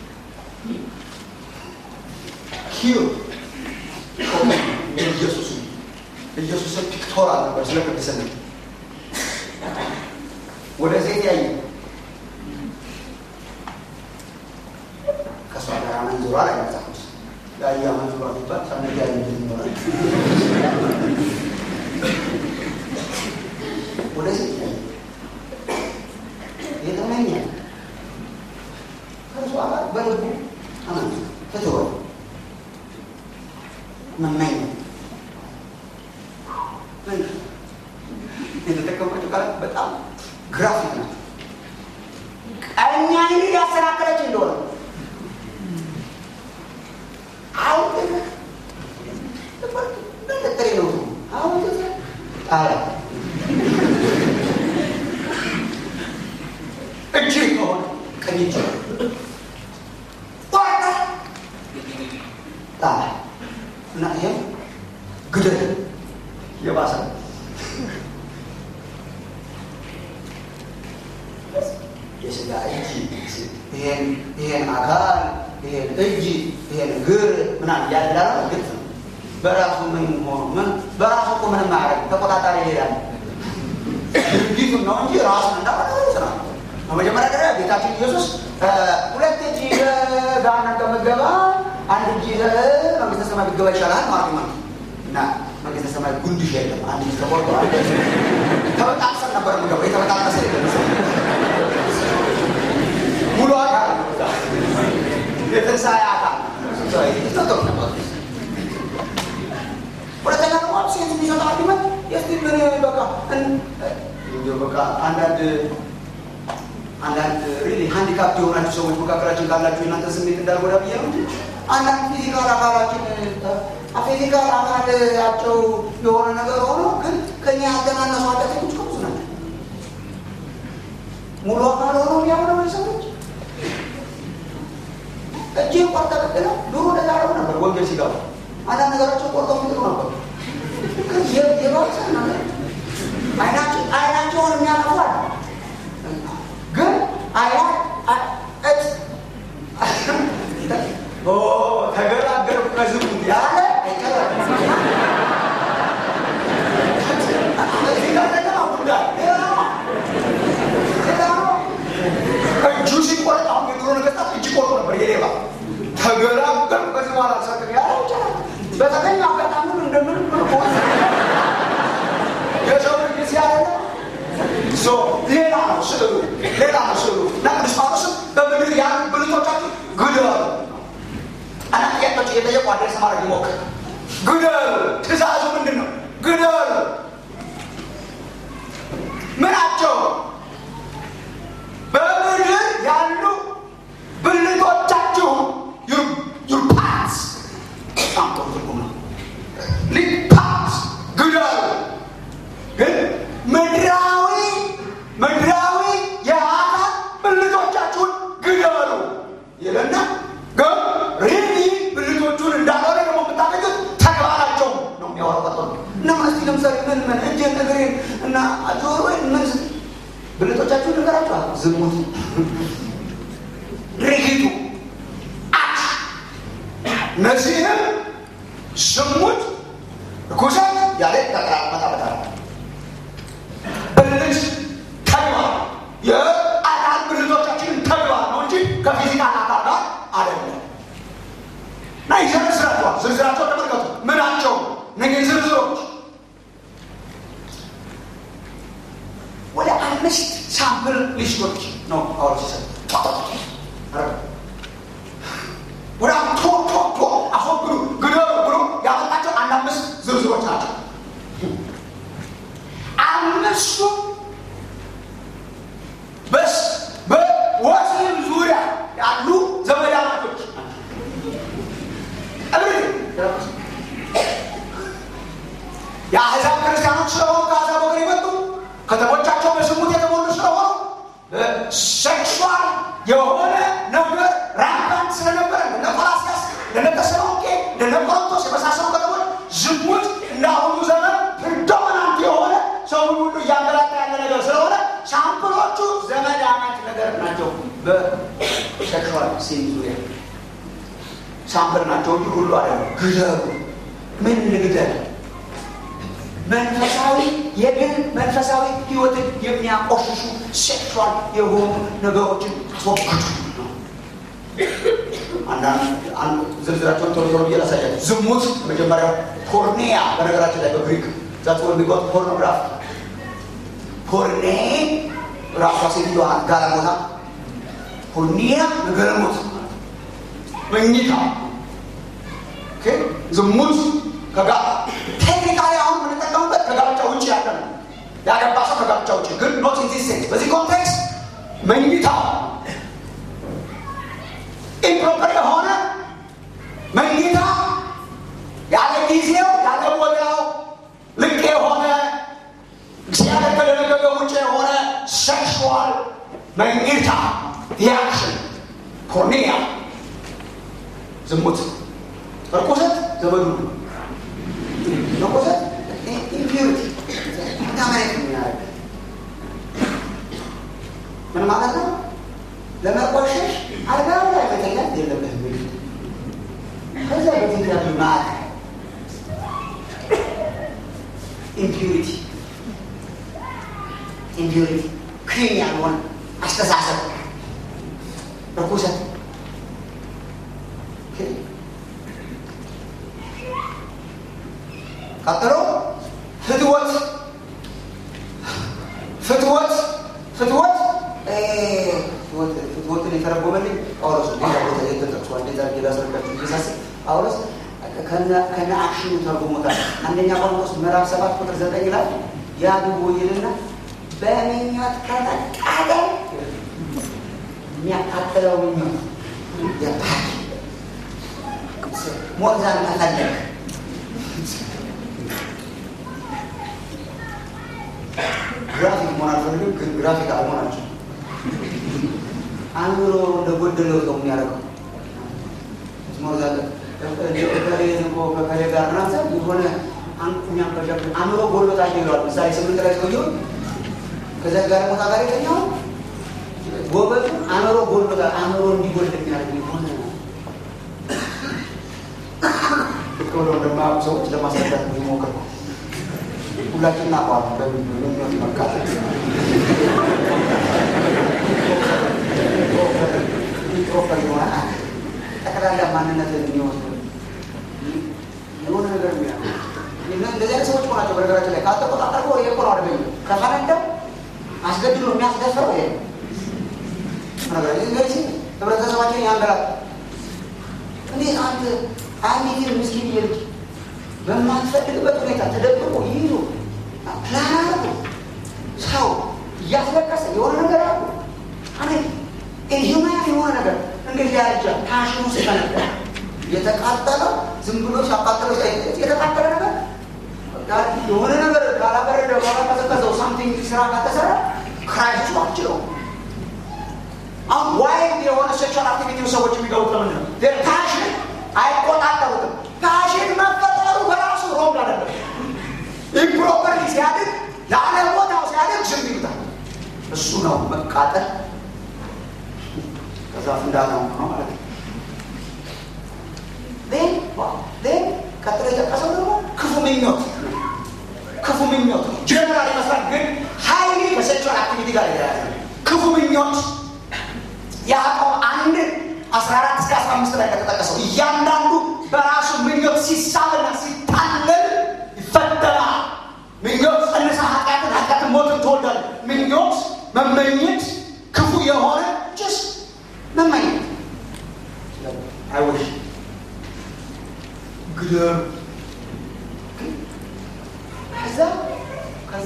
ኪዮ ኢየሱስ ኢየሱስን ፒክቶራል ነበር ስለ ቅድስና ወደ ሴት ያየ ከእሷ ጋር መንዙሯ ላይ መጽሐፍ ያየ መንዙሯ ሲባል ሰነት ያየ ይኖራል ወደ ሴት ያየ የተመኘ ከእሷ ጋር በልቡ አመን ፍትወ መመኘ የተጠቀመችው ቃላት በጣም ግራፊክ ነው። ቀኛ ይህ ያሰናከለች እንደሆነ አሁን ጥሬ ነው አሁን ጣላ እጅ ከሆነ ቀኝ እጅ ጣላ እና ይህም ግደል የባሰ የስጋ እጅ ይሄን አካል ይሄን እጅ ይሄን እግር ምናምን ያዳራ ግልጽ ነው። በራሱ ምን ሆኖ ምን በራሱ እኮ ምንም አያደርግም። ተቆጣጣሪ ይሄዳል ድርጊቱን ነው እንጂ ራሱን እንዳሆነ ስራ በመጀመሪያ ደረጃ ጌታችን ኢየሱስ ሁለት እጅ ይዘህ ገሃነም ከምትገባ አንድ እጅ ይዘህ መንግስተ ሰማይ ብትገባ ይሻላል ማለት ነው እና መንግስተ ሰማይ ጉንድሽ የለም። አንድ እጅ ተቆርጦ ተበጣጥሰን ነበር የምገባው የተበጣጠሰ የለም ሙሉ አካል የትንሣኤ አካል ሁለተኛ ደግሞ ሴት የሚሰጠው አርጊመንት የስቲ ምን በቃ በቃ አንዳንድ አንዳንድ ሪሊ ሃንዲካፕ የሆናችሁ ሰዎች መካከላችን ካላችሁ የእናንተ ስሜት እንዳልጎዳ ብዬ ነው እንጂ አንዳንድ ፊዚካል አካላችን ፊዚካል አካላቸው የሆነ ነገር ሆኖ ግን ከኛ ያገናነሱ ኃጢአተኞች ከብዙ ናቸው። ሙሉ አካል ሆኖ የሚያምነው ሰዎች እጅን ቆርጠ ቅድለ ድሮ እንደዛ ያደረጉ ነበር። ወንጌል ሲገባ አንዳንድ ነገራቸው ቆርጠው የሚጥሉ ነበር። የባሰ ነገር አይናቸውን የሚያጠፋል ግን አያ ተገላገልኩ ከዝሙት ያለ እጁ ሲቆርጥ አሁን የድሮ ነገስታት እጅ ቆርጦ ነበር የሌባ ተገላገልኩ ከዚህ በኋላ ሰጥ ያለ ይችላል በተገኘ አጋጣሚ እንደምን የሰው ልጅ ሲያለ ሌላ ነው ስዕሉ ሌላ ነው ስዕሉ እና ቅዱስ ጳውሎስም በምድር ያን ብልቶቻችሁ ግደሉ እና ጥያቄዎች እየጠየቁ አድሬስ ማድረግ ይሞክር ግደሉ ትእዛዙ ምንድን ነው ግደሉ ምናቸው በምድር ያሉ ብልቶቻችሁ ዩር ፓርትስ በጣም ጥሩ ትርጉም ነው ፓርትስ ግደሉ ግን ምድራዊ ምድራዊ ነገራቸው ዝሙት ድርጊቱ አት እነዚህም ዝሙት ርኩሰት ያለ ተቀራመጣበታል ብልት ተግባር የአካል ብልቶቻችንን ተግባር ነው እንጂ ከፊዚካል አካል ጋር አይደለም እና ይዘረዝራቸዋል ዝርዝራቸው ተመልከቱ ምናቸው እነዚህ ዝርዝሮች ወደ አምስት ሳምፕል ሊስቶች ነው ጳውሎስ ይሰጥ ወደ ቶ ቶ ቶ አስወግዱ ግደሉ ብሎ ያመጣቸው አንድ አምስት ዝርዝሮች ናቸው አምስቱ በስ በወሲብ ዙሪያ ያሉ ዘመዳማቶች የአሕዛብ ክርስቲያኖች ስለሆኑ ከአሕዛብ ወገን የመጡ ከተሞቻቸው በዝሙት የተሞሉ ስለሆኑ ሴክሹዋል የሆነ ነገር ራምባንት ስለነበረ እነ ቆላስያስ እነ ተሰሎንቄ እነ ቆሮንቶስ የመሳሰሉ ከተሞች ዝሙት እንዳሁኑ ዘመን ፕሪዶሚናንት የሆነ ሰው ሁሉ እያንገላታ ያለ ነገር ስለሆነ ሳምፕሎቹ ዘመዳማች ነገር ናቸው በሴክሹዋል ሲን ዙሪያ ሳምፕል ናቸው እንጂ ሁሉ አለ ግደሉ ምን ልግደል መንፈሳዊ የግል መንፈሳዊ ህይወትን የሚያቆሽሹ ሴክሹዋል የሆኑ ነገሮችን አስወግዱ ነው አንዳንድ ዝርዝራቸውን ቶሎ ቶሎ ብዬ ላሳያቸው ዝሙት መጀመሪያው ፖርኔያ በነገራችን ላይ በግሪክ ዛት የሚጎት ፖርኖግራፊ ፖርኔ ራሷ ሴትዮዋ ጋለሞታ ፖርኒያ ነገረሞት መኝታ ዝሙት ከጋ ቴክኒካሊ አሁን የምንጠቀሙበት ከጋብቻ ውጭ ያለ ነው ያገባ ሰው ከጋብቻ ውጭ ግን ኖት ኢን ዚስ ሴንስ በዚህ ኮንቴክስት መኝታ ኢምፕሮፐር የሆነ መኝታ ያለ ጊዜው ያለ ቦታው ልቅ የሆነ እግዚአብሔር ከደነገገ ውጭ የሆነ ሴክሹዋል መኝታ ሪያክሽን ፖርኒያ ዝሙት ርኩሰት ዘመዱ ርኩሰት ኢምፒሪቲ ታማየት የሚያደርግ ምን ማለት ነው? ለመቆሸሽ አልጋ ላይ መተኛት የለበትም። ከዛ በፊት ያሉ ማዕት ኢምፒሪቲ ኢምፒሪቲ ክሊን ያልሆነ አስተሳሰብ ርኩሰት ቀጥሎ ፍትወት ፍትወት ፍትወት ፍትወትን የተረጎመልኝ ጳውሎስ ሌላ ቦታ የተጠቅሷል። እንዴት አድርጌ ላስረዳችሁ እየሳስብ ጳውሎስ ከነ አክሽኑ ተርጉሞታል። አንደኛ ቆሮንቶስ ምዕራፍ ሰባት ቁጥር ዘጠኝ ላይ ያግቡ ይልና በምኞት ከተቃጠለ የሚያቃጥለው ምኞት የባህል ሞዛን መፈለግ ግራፊክ መሆን አልፈልግም፣ ግን ግራፊክ አልሆናቸው አእምሮ እንደጎደለው ሰው የሚያደርገው ከከሌ ጋር ናት የሆነ የሚያንቀሸቅ አእምሮ ጎሎታል ይለዋል። ምሳሌ ስምንት ላይ ሰውየው ከዚያ ጋር ቦታ ጋር የተኛው ጎበቱ አእምሮ ጎሎታል። አእምሮ እንዲጎል የሚያደርግ የሆነ ልክ ብሎ እንደማያውቁ ሰዎች ለማስረዳት የሚሞክር ሁላችን እናቋል በሚሆን መካተል ፕሮፐር የሆነ ጠቅላላ ማንነትን የሚወስድ የሆነ ነገር ሚያ እንደዚህ አይነት ሰዎች ሆናቸው። በነገራችን ላይ ካልተቆጣጠር ይሄ እኮ ነው አደገኛ ከፈነደው አስገድሎ የሚያስደፍረው ይሄ ነገራችን ህብረተሰባችን ያንገላል። እንዴት አንድ አንዲትን ምስኪን ልጅ በማትፈልግበት ሁኔታ ተደብቆ ይይዙ ፕላን አረጉ። ሰው እያስለቀሰ የሆነ ነገር አሉ። አነ ኢንሁማን የሆነ ነገር እንግዲህ ያልጃ ፓሽኑ ሲፈነዳ የተቃጠለው ዝም ብሎ ሲያቃጠለው የተቃጠለ ነገር የሆነ ነገር ካላበረደ ካላቀዘቀዘው ሳምቲንግ ስራ ካተሰራ ክራይስቱ አችለው አሁን ዋይልድ የሆነ ሴክሹዋል አክቲቪቲ ሰዎች የሚገቡት ለምንድን ነው? ፓሽን አይቆጣጠሩትም። ፓሽን መፈጠሩ በራሱ ሮንግ አይደለም። ኢምፕሮፐርሊ ሲያድግ ለአለቦታው ሲያድግ ዝም ይሉታል። እሱ ነው መቃጠል። ከዛ ፍንዳታው ነው ማለት ነው። ን ቀጥሎ የጠቀሰው ደግሞ ክፉ ምኞት ክፉ ምኞት ጀነራል ይመስላል፣ ግን ሀይሊ ከሴክሹዋል አክቲቪቲ ጋር የተያያዘ ክፉ ምኞት ያዕቆብ አንድ አስራ አራት እስከ አስራ አምስት ላይ ከተጠቀሰው እያንዳንዱ በራሱ ምኞት ሲሳብና ሲታለል ይፈተናል። ምኞት ጸንሳ ኃጢአትን፣ ኃጢአትን ሞትን ትወልዳል። ምኞት መመኘት ክፉ የሆነ ጭስ መመኘት አይወሽ ግደር ከዛ ከዛ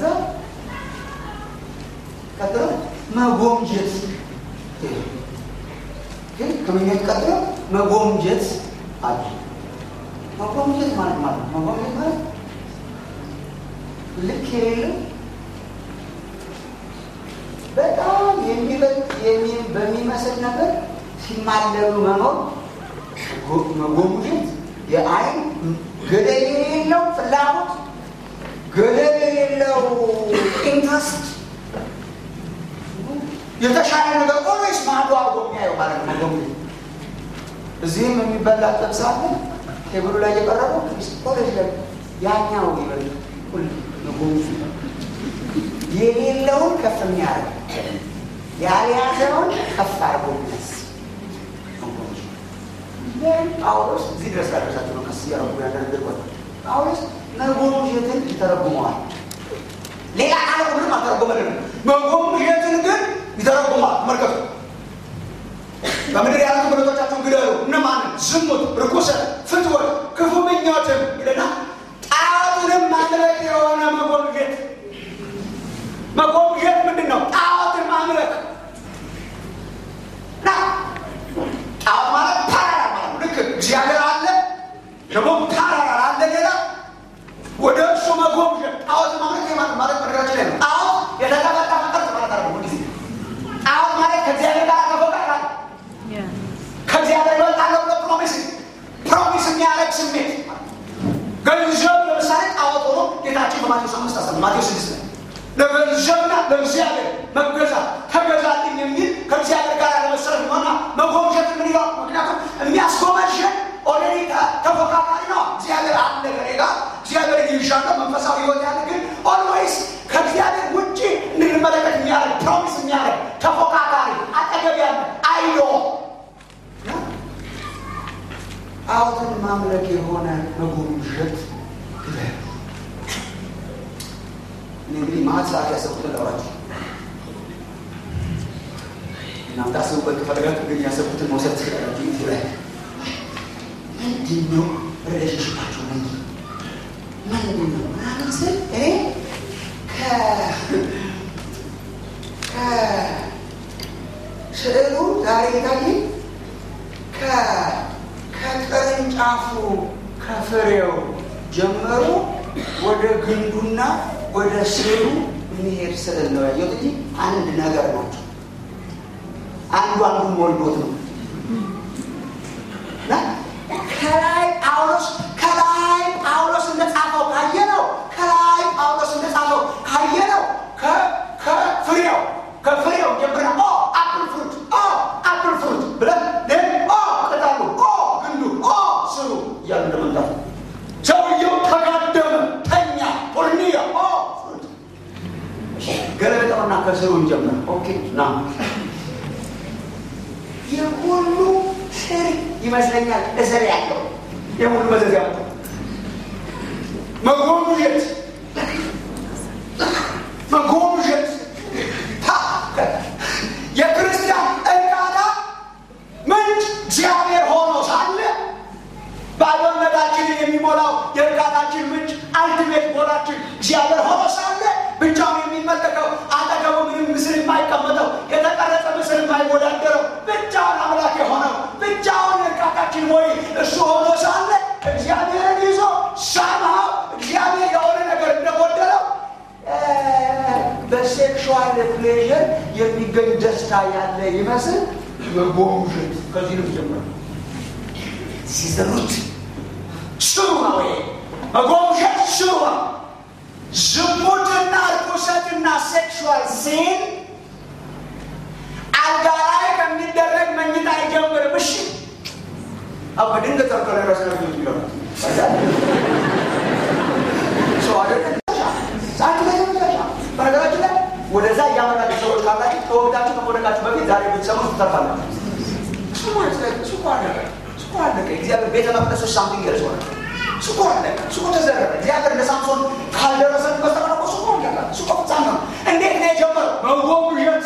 ቀጥሎ መጎምጀት ግን ከምኞት ቀጥሎ መጎምጀት አለ። መጎምጀት ማለት ማለት መጎምጀት ማለት ልክ የሌለው በጣም የሚበልጥ በሚመስል ነገር ሲማለሉ መኖር መጎምጀት የአይን ገደል የሌለው ፍላጎት ገደብ የሌለው ኢንትረስት የተሻለ ነገር ኦልዌይስ ማዶ አድርጎ የሚያየው ማለት ነው። መጎምጀት እዚህም የሚበላ ጥብስ አለ ቴብሉ ላይ የቀረበው ኦልዌይስ ላይ ያኛው ይበል መጎምጀት የሌለውን ከፍ የሚያደርግ ያልያዘውን ከፍ አድርጎ የሚነስ ጳውሎስ እዚህ ድረስ ያደረሳቸው ነው። ቀስ እያረጉ ያደረግበት ጳውሎስ መጎምጀትን ይተረጉመዋል። ሌላ ቃል ምንም አልተረጎመልንም። መጎምጀትን ግን ይተረጉማል። መርከቱ በምድር ያሉ ብረቶቻችሁን ግደሉ። እነማንን? ዝሙት፣ ርኩሰት፣ ፍትወት፣ ክፉ ምኞትም ይለና ጣዖትንም ማምለክ የሆነ መጎምጀት። መጎምጀት ምንድን ነው? ጣዖትን ማምለክ ና ጣዖት ማለት ፓራራ ማለት ነው። ልክ እግዚአብሔር አለ ደግሞ ፓራራ አለ ሌላ ወደ እሱ መጎምጀት ጣዖት ማምለክ ማለት ማለት ነገራችን ላይ ነው። ጣዖት የተቀበጣ መቅረጽ ማለት አለ ጊዜ ጣዖት ማለት ከእግዚአብሔር ጋር ተፎካካ ከእግዚአብሔር ይበልጣለሁ ብሎ ፕሮሚስ ፕሮሚስ የሚያደርግ ስሜት ገንዘብ ለምሳሌ ጣዖት ሆኖ ጌታችን በማቴዎስ አምስት አስራ ማቴዎስ ስድስት ላይ ለገንዘብና ለእግዚአብሔር መገዛት ተገዛልኝ የሚል ከእግዚአብሔር ጋር ለመሰረት ሆና መጎምጀት ምን ይለዋል? ምክንያቱም የሚያስጎመዥን ኦልሬዲ ተፎካካሪ ነው። እግዚአብሔር አለ ከእኔ ጋር እግዚአብሔር ይሻለው መንፈሳዊ ህይወት ያለ ግን ኦልዌይስ ከእግዚአብሔር ውጭ እንድንመለከት የሚያደርግ ፕሮሚስ የሚያደርግ ተፎካካሪ አጠገብ ያለ አይሎ ጣዖትን ማምለክ የሆነ መጎምጀት ግደል እንግዲህ ማት ሰዓት ያሰብኩትን ለዋቸው እናንተ አስቡበት ከፈለጋችሁ ግን ያሰብኩትን መውሰድ ትችላላችሁ። ጊዜ ላይ ምንድን ነው ሪሌሽንሽፓችሁ? ምንድን ምንድን ነው ምናምን ስል እኔ ከስዕሉ ዛሬ የታየኝ ከቅርንጫፉ ከፍሬው ጀምሮ ወደ ግንዱና ወደ ስዕሉ የሚሄድ ስዕል ነው ያየሁት እንጂ አንድ ነገር ናቸው። አንዱ አንዱን ወልዶት ነው እና ከላይ ጳውሎስ ከላይ ጳውሎስ እንደጻፈው ካየነው ከላይ ጳውሎስ እንደጻፈው ካየነው ከፍሬው ከፍሬው ጀምረን ኦ አፕል ፍሩት ኦ አፕል ፍሩት ብለን ኦ ቅጠሉ ኦ ግንዱ ኦ ስሩ እያሉ እንደመምጣት ሰውየው ተጋደመ፣ ተኛ፣ ፖርኒያ ኦ ፍሩት ገለጠውና ከስሩ እንጀምር። ኦኬ ና የሁሉ ስር ይመስለኛል እስር ያለው የሁሉ መዘዝ ያመጣው መጎምጀት መጎምጀት የክርስቲያን እርካታ ምንጭ እግዚአብሔር ሆኖ ሳለ ባዶነታችንን የሚሞላው የእርካታችን ምንጭ አልቲሜት ጎላችን እግዚአብሔር ሆኖ ሳለ ብቻውን የሚመለከው አጠገቡ ምንም ምስል የማይቀመጠው የተቀረጸ ምስል የማይወዳደረው ብቻውን አምላክ የሆነው ብቻውን እርካታችን ወይ እሱ ሆኖ ሳለ እግዚአብሔርን ይዞ ሳምሃው እግዚአብሔር የሆነ ነገር እንደጎደለው በሴክሹዋል ፕሌዥር የሚገኝ ደስታ ያለ ይመስል መጎምጀት ከዚህ ነው ጀምረ ሲዘሩት ስሩ ነው ይሄ መጎምጀት ስሩ ነው። ዝሙትና ርኩሰትና ሴክሹዋል ሲን አሁ በድንገት ጠርቶ ላይ ራስ ነው የሚለው በነገራችን ላይ ወደዛ እያመራችሁ ሰዎች ካላችሁ ከወቅታችሁ ከመውደቃችሁ በፊት ዛሬ ብትሰሙ ትተርፋላችሁ። እሱ እኮ አለቀ፣ እሱ እኮ አለቀ። እግዚአብሔር ቤተ መቅደስ ውስጥ ሳምቲንግ ገርስ ሆነ። እሱ እኮ አለቀ፣ እሱ እኮ ተዘረረ። እግዚአብሔር እንደ ሳምሶን ካልደረሰን በስተቀር እሱ እኮ አለቀ፣ እሱ እኮ ፍጻሜ ነው። እንዴት ነው የጀመረው? በጎብዠት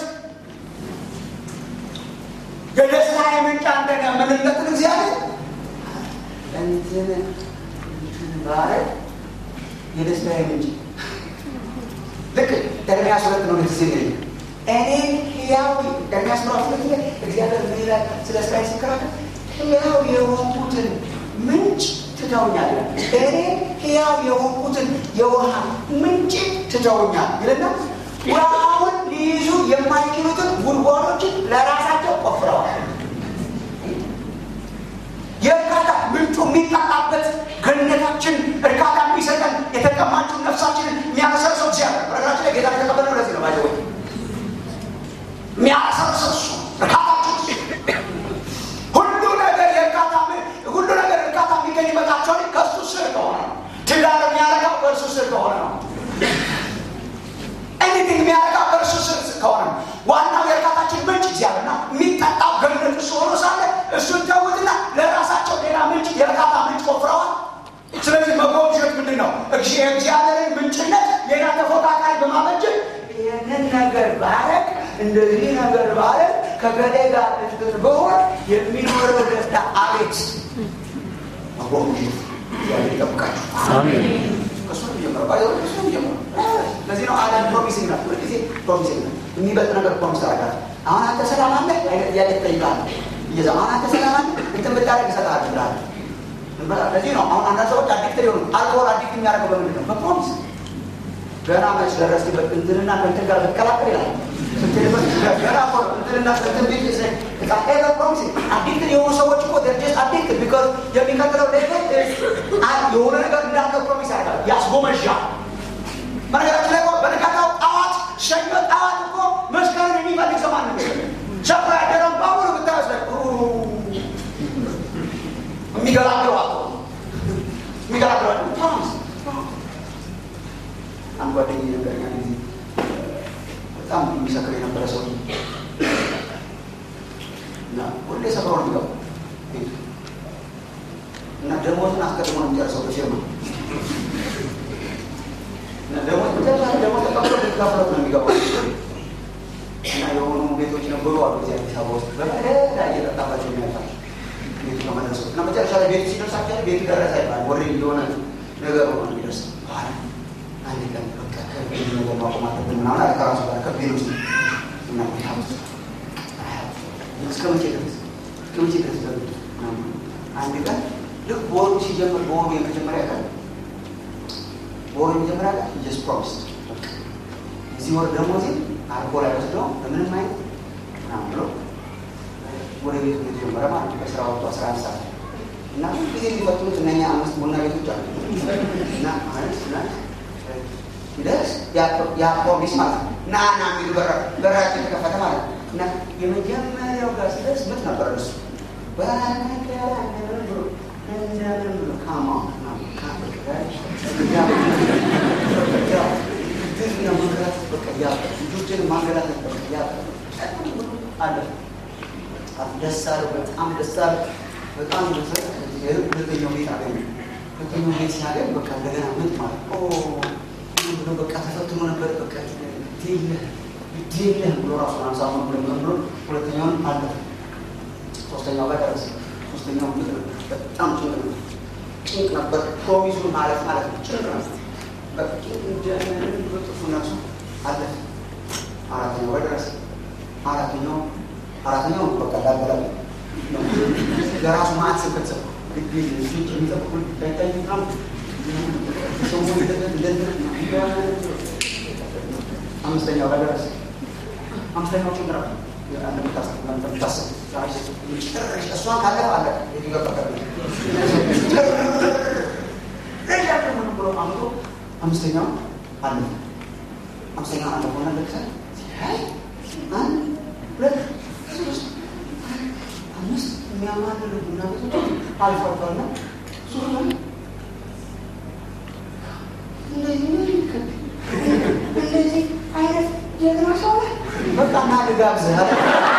የደስታ የምንጭ አንተ ነህ የምንለትን እግዚአብሔር እንትን እንትን ባረግ የደስታ የምንጭ ልክ ኤርሚያስ ሁለት ነው ጊዜ እኔ ህያው ኤርሚያስ ምዕራፍ ሁለት ላይ እግዚአብሔር ምን ይላል ስለ እስራኤል ሲከራከር ህያው የሆንኩትን ምንጭ ትተውኛል እኔ ህያው የሆንኩትን የውሃ ምንጭ ትተውኛል ይልና ውሃውን ሊይዙ የማይችሉትን ጉድጓዶችን ለራሳቸው ቆፍረዋል የእርካታ ምንጩ የሚጠጣበት ገነታችን እርካታ የሚሰጠን የተቀማችሁ ነፍሳችንን የሚያመሰርሰው እግዚአብሔር በነገራችን ላይ ጌታ የተቀበለው ለዚህ ነው ባይዘወይ የሚያመሰርሰው እሱ እርካታችን ሁሉ ነገር የእርካታ ሁሉ ነገር እርካታ የሚገኝበታቸው ከእሱ ስር ከሆነ ነው ትዳር የሚያረጋው በእርሱ ስር ከሆነ ነው ኤኒቲንግ የሚያረጋው በእርሱ ስር ከሆነ ነው ዋናው የእርካታችን ምንጭ እግዚአብሔር ነው የሚጠጣው ገነት እሱ ሆኖ ሳለ እሱን ተውትና ለራሳቸው ሌላ ምንጭ የእርካታ ምንጭ ቆፍረዋል ስለዚህ መጎብኘት ምንድን ነው የእግዚአብሔርን ምንጭነት ሌላ ተፎካካሪ በማበጀት ይህንን ነገር ባረግ እንደዚህ ነገር ባረግ ከገሌ ጋር እንትን በሆን የሚኖረው ደስታ አቤት መጎብኘት እግዚአብሔር ይጠብቃችሁ ከሱ ነው የሚጀምረው ባይ ከሱ ነው የሚጀምረው ለዚህ ነው አለም ፕሮሚሲንግ ነው ሁልጊዜ ፕሮሚሲንግ ነው የሚበልጥ ነገር ፕሮሚስ ታደርጋለህ አሁን አንተ ሰላም አለ አይነት ጥያቄ ትጠይቃለህ እየዛ አሁን አንተ ሰላም አለ እንትን ብታደርግ ይሰጥሃል ትላለህ ለዚህ ነው አሁን አንዳንድ ሰዎች አዲክት ሊሆኑ አልኮሆል አዲክት የሚያደርገው በምንድን ነው በፕሮሚስ ገና መች ደረስክበት እንትንና ከእንትን ጋር ልትቀላቀል ይላል ስትልበት ገና እኮ እንትንና እንትን ቤት ቃ ፕሮሚስ አዲክት የሆኑ ሰዎች እኮ ደርጀስ አዲክት ቢካዝ የሚቀጥለው ሌቭል የሆነ ነገር እንዳለ ፕሮሚስ ያደርጋል ያስጎመዣል በነገራችን ላይ በነጋታው ጠዋት ሰኞ ጠዋት እኮ መስቀልን የሚፈልግ ሰው ማንም ሰፍራ ያደረውን በሙሉ ብታያስ ላይ የሚገላግለው አቶ የሚገላግለው ፕሮሚስ አንድ ጓደኛ ነገረኛ ጊዜ በጣም የሚሰክር የነበረ ሰው እና ሁሌ ሰክሮ ነው የሚገባው ቤቱ እና ደሞዝን አስቀድሞ ነው የሚጨርሰው በፊርማ እና ደሞዝ መጨረሻ ደሞዝ ተቀብሎ ልትካፍለት ነው የሚገባው እና የሆኑ ቤቶች ነበሩ አሉ እዚህ አዲስ አበባ ውስጥ በመደዳ እየጠጣባቸው የሚያልፋቸው ቤቱ ከመድረሱ እና መጨረሻ ላይ ቤቱ ሲደርሳቸው ቤቱ ደረሰ ይባል ወሬ የሆነ ነገር ሆኖ የሚደርስ በኋላ አንድ ቀን በቃ ከቤት ነገር ማቆም አለብን ምናምን አለ ከራሱ ጋር ከቤት ውስጥ እና እስከ መቼ ድረስ እስከ መቼ ድረስ በቤት አንድ ቀን ልክ በወሩ ሲጀምር በወሩ የመጀመሪያ ቀን በወሩ የመጀመሪያ ቀን ጀስ ፕሮሚስ እዚህ ወር ደሞዜ አልኮል አይወስደው በምንም አይነት ምናምን ብሎ ወደ ቤቱ የተጀመረ ማለት ከስራ ወጥቶ አስራ አንድ ሰዓት እና ጊዜ የሚፈትኑት እነኛ አምስት ቡና ቤቶች አሉ እና ማለት እና ሲደርስ ያ ፕሮሚስ ማለት ነው እና ና የሚሉ በራቸው የተከፈተ ማለት ነው እና የመጀመሪያው ጋር ሲደርስ ምት ነበር እሱ በነገራ እንደምን ብሎ እንደምን ብሎ ካማ ልጆችን ማንገላታት አለ ደስ አለው በጣም ደስ አለ በጣም ሁለተኛው ቤት አገኘ ሁለተኛው ቤት ሲያገኝ በቃ እንደገና ምት ማለት ብሎ በቃ ተፈትኖ ነበር በቃ ግዴለህ ግዴለህ ብሎ ራሱን አንሳሙ ብሎ ሁለተኛውን አለ ሶስተኛው ጋር ደረሰ ሶስተኛው ምት በጣም ጭንቅ ነበር ጭንቅ ነበር ፕሮሚሱን ማለት ማለት ነው ጭንቅ ነበር በቃ እንደምን በጥፉ ነፍሱ አለ አራተኛው ጋር ደረሰ አራተኛው አራተኛው በቃ ላበላ ለራሱ ማዕት ስብከት ሰ ልጆች የሚጠብቁ ታይታይ ምናምን አምስተኛው ጋር ደረሰ አምስተኛው ችግር እንደምታስብ እሷን ካለፈ አለ ብሎ አምቶ አምስተኛው አለ አምስተኛው አለ ሆነ ለክሰ አንድ ሁለት ሶስት አምስት የሚያማልሉ ቡና ቤቶች አልፏቸዋልና ሱርመን እንደዚህ አይነት ጀግና ሰው በቃ ና ልጋብዝህ አለ።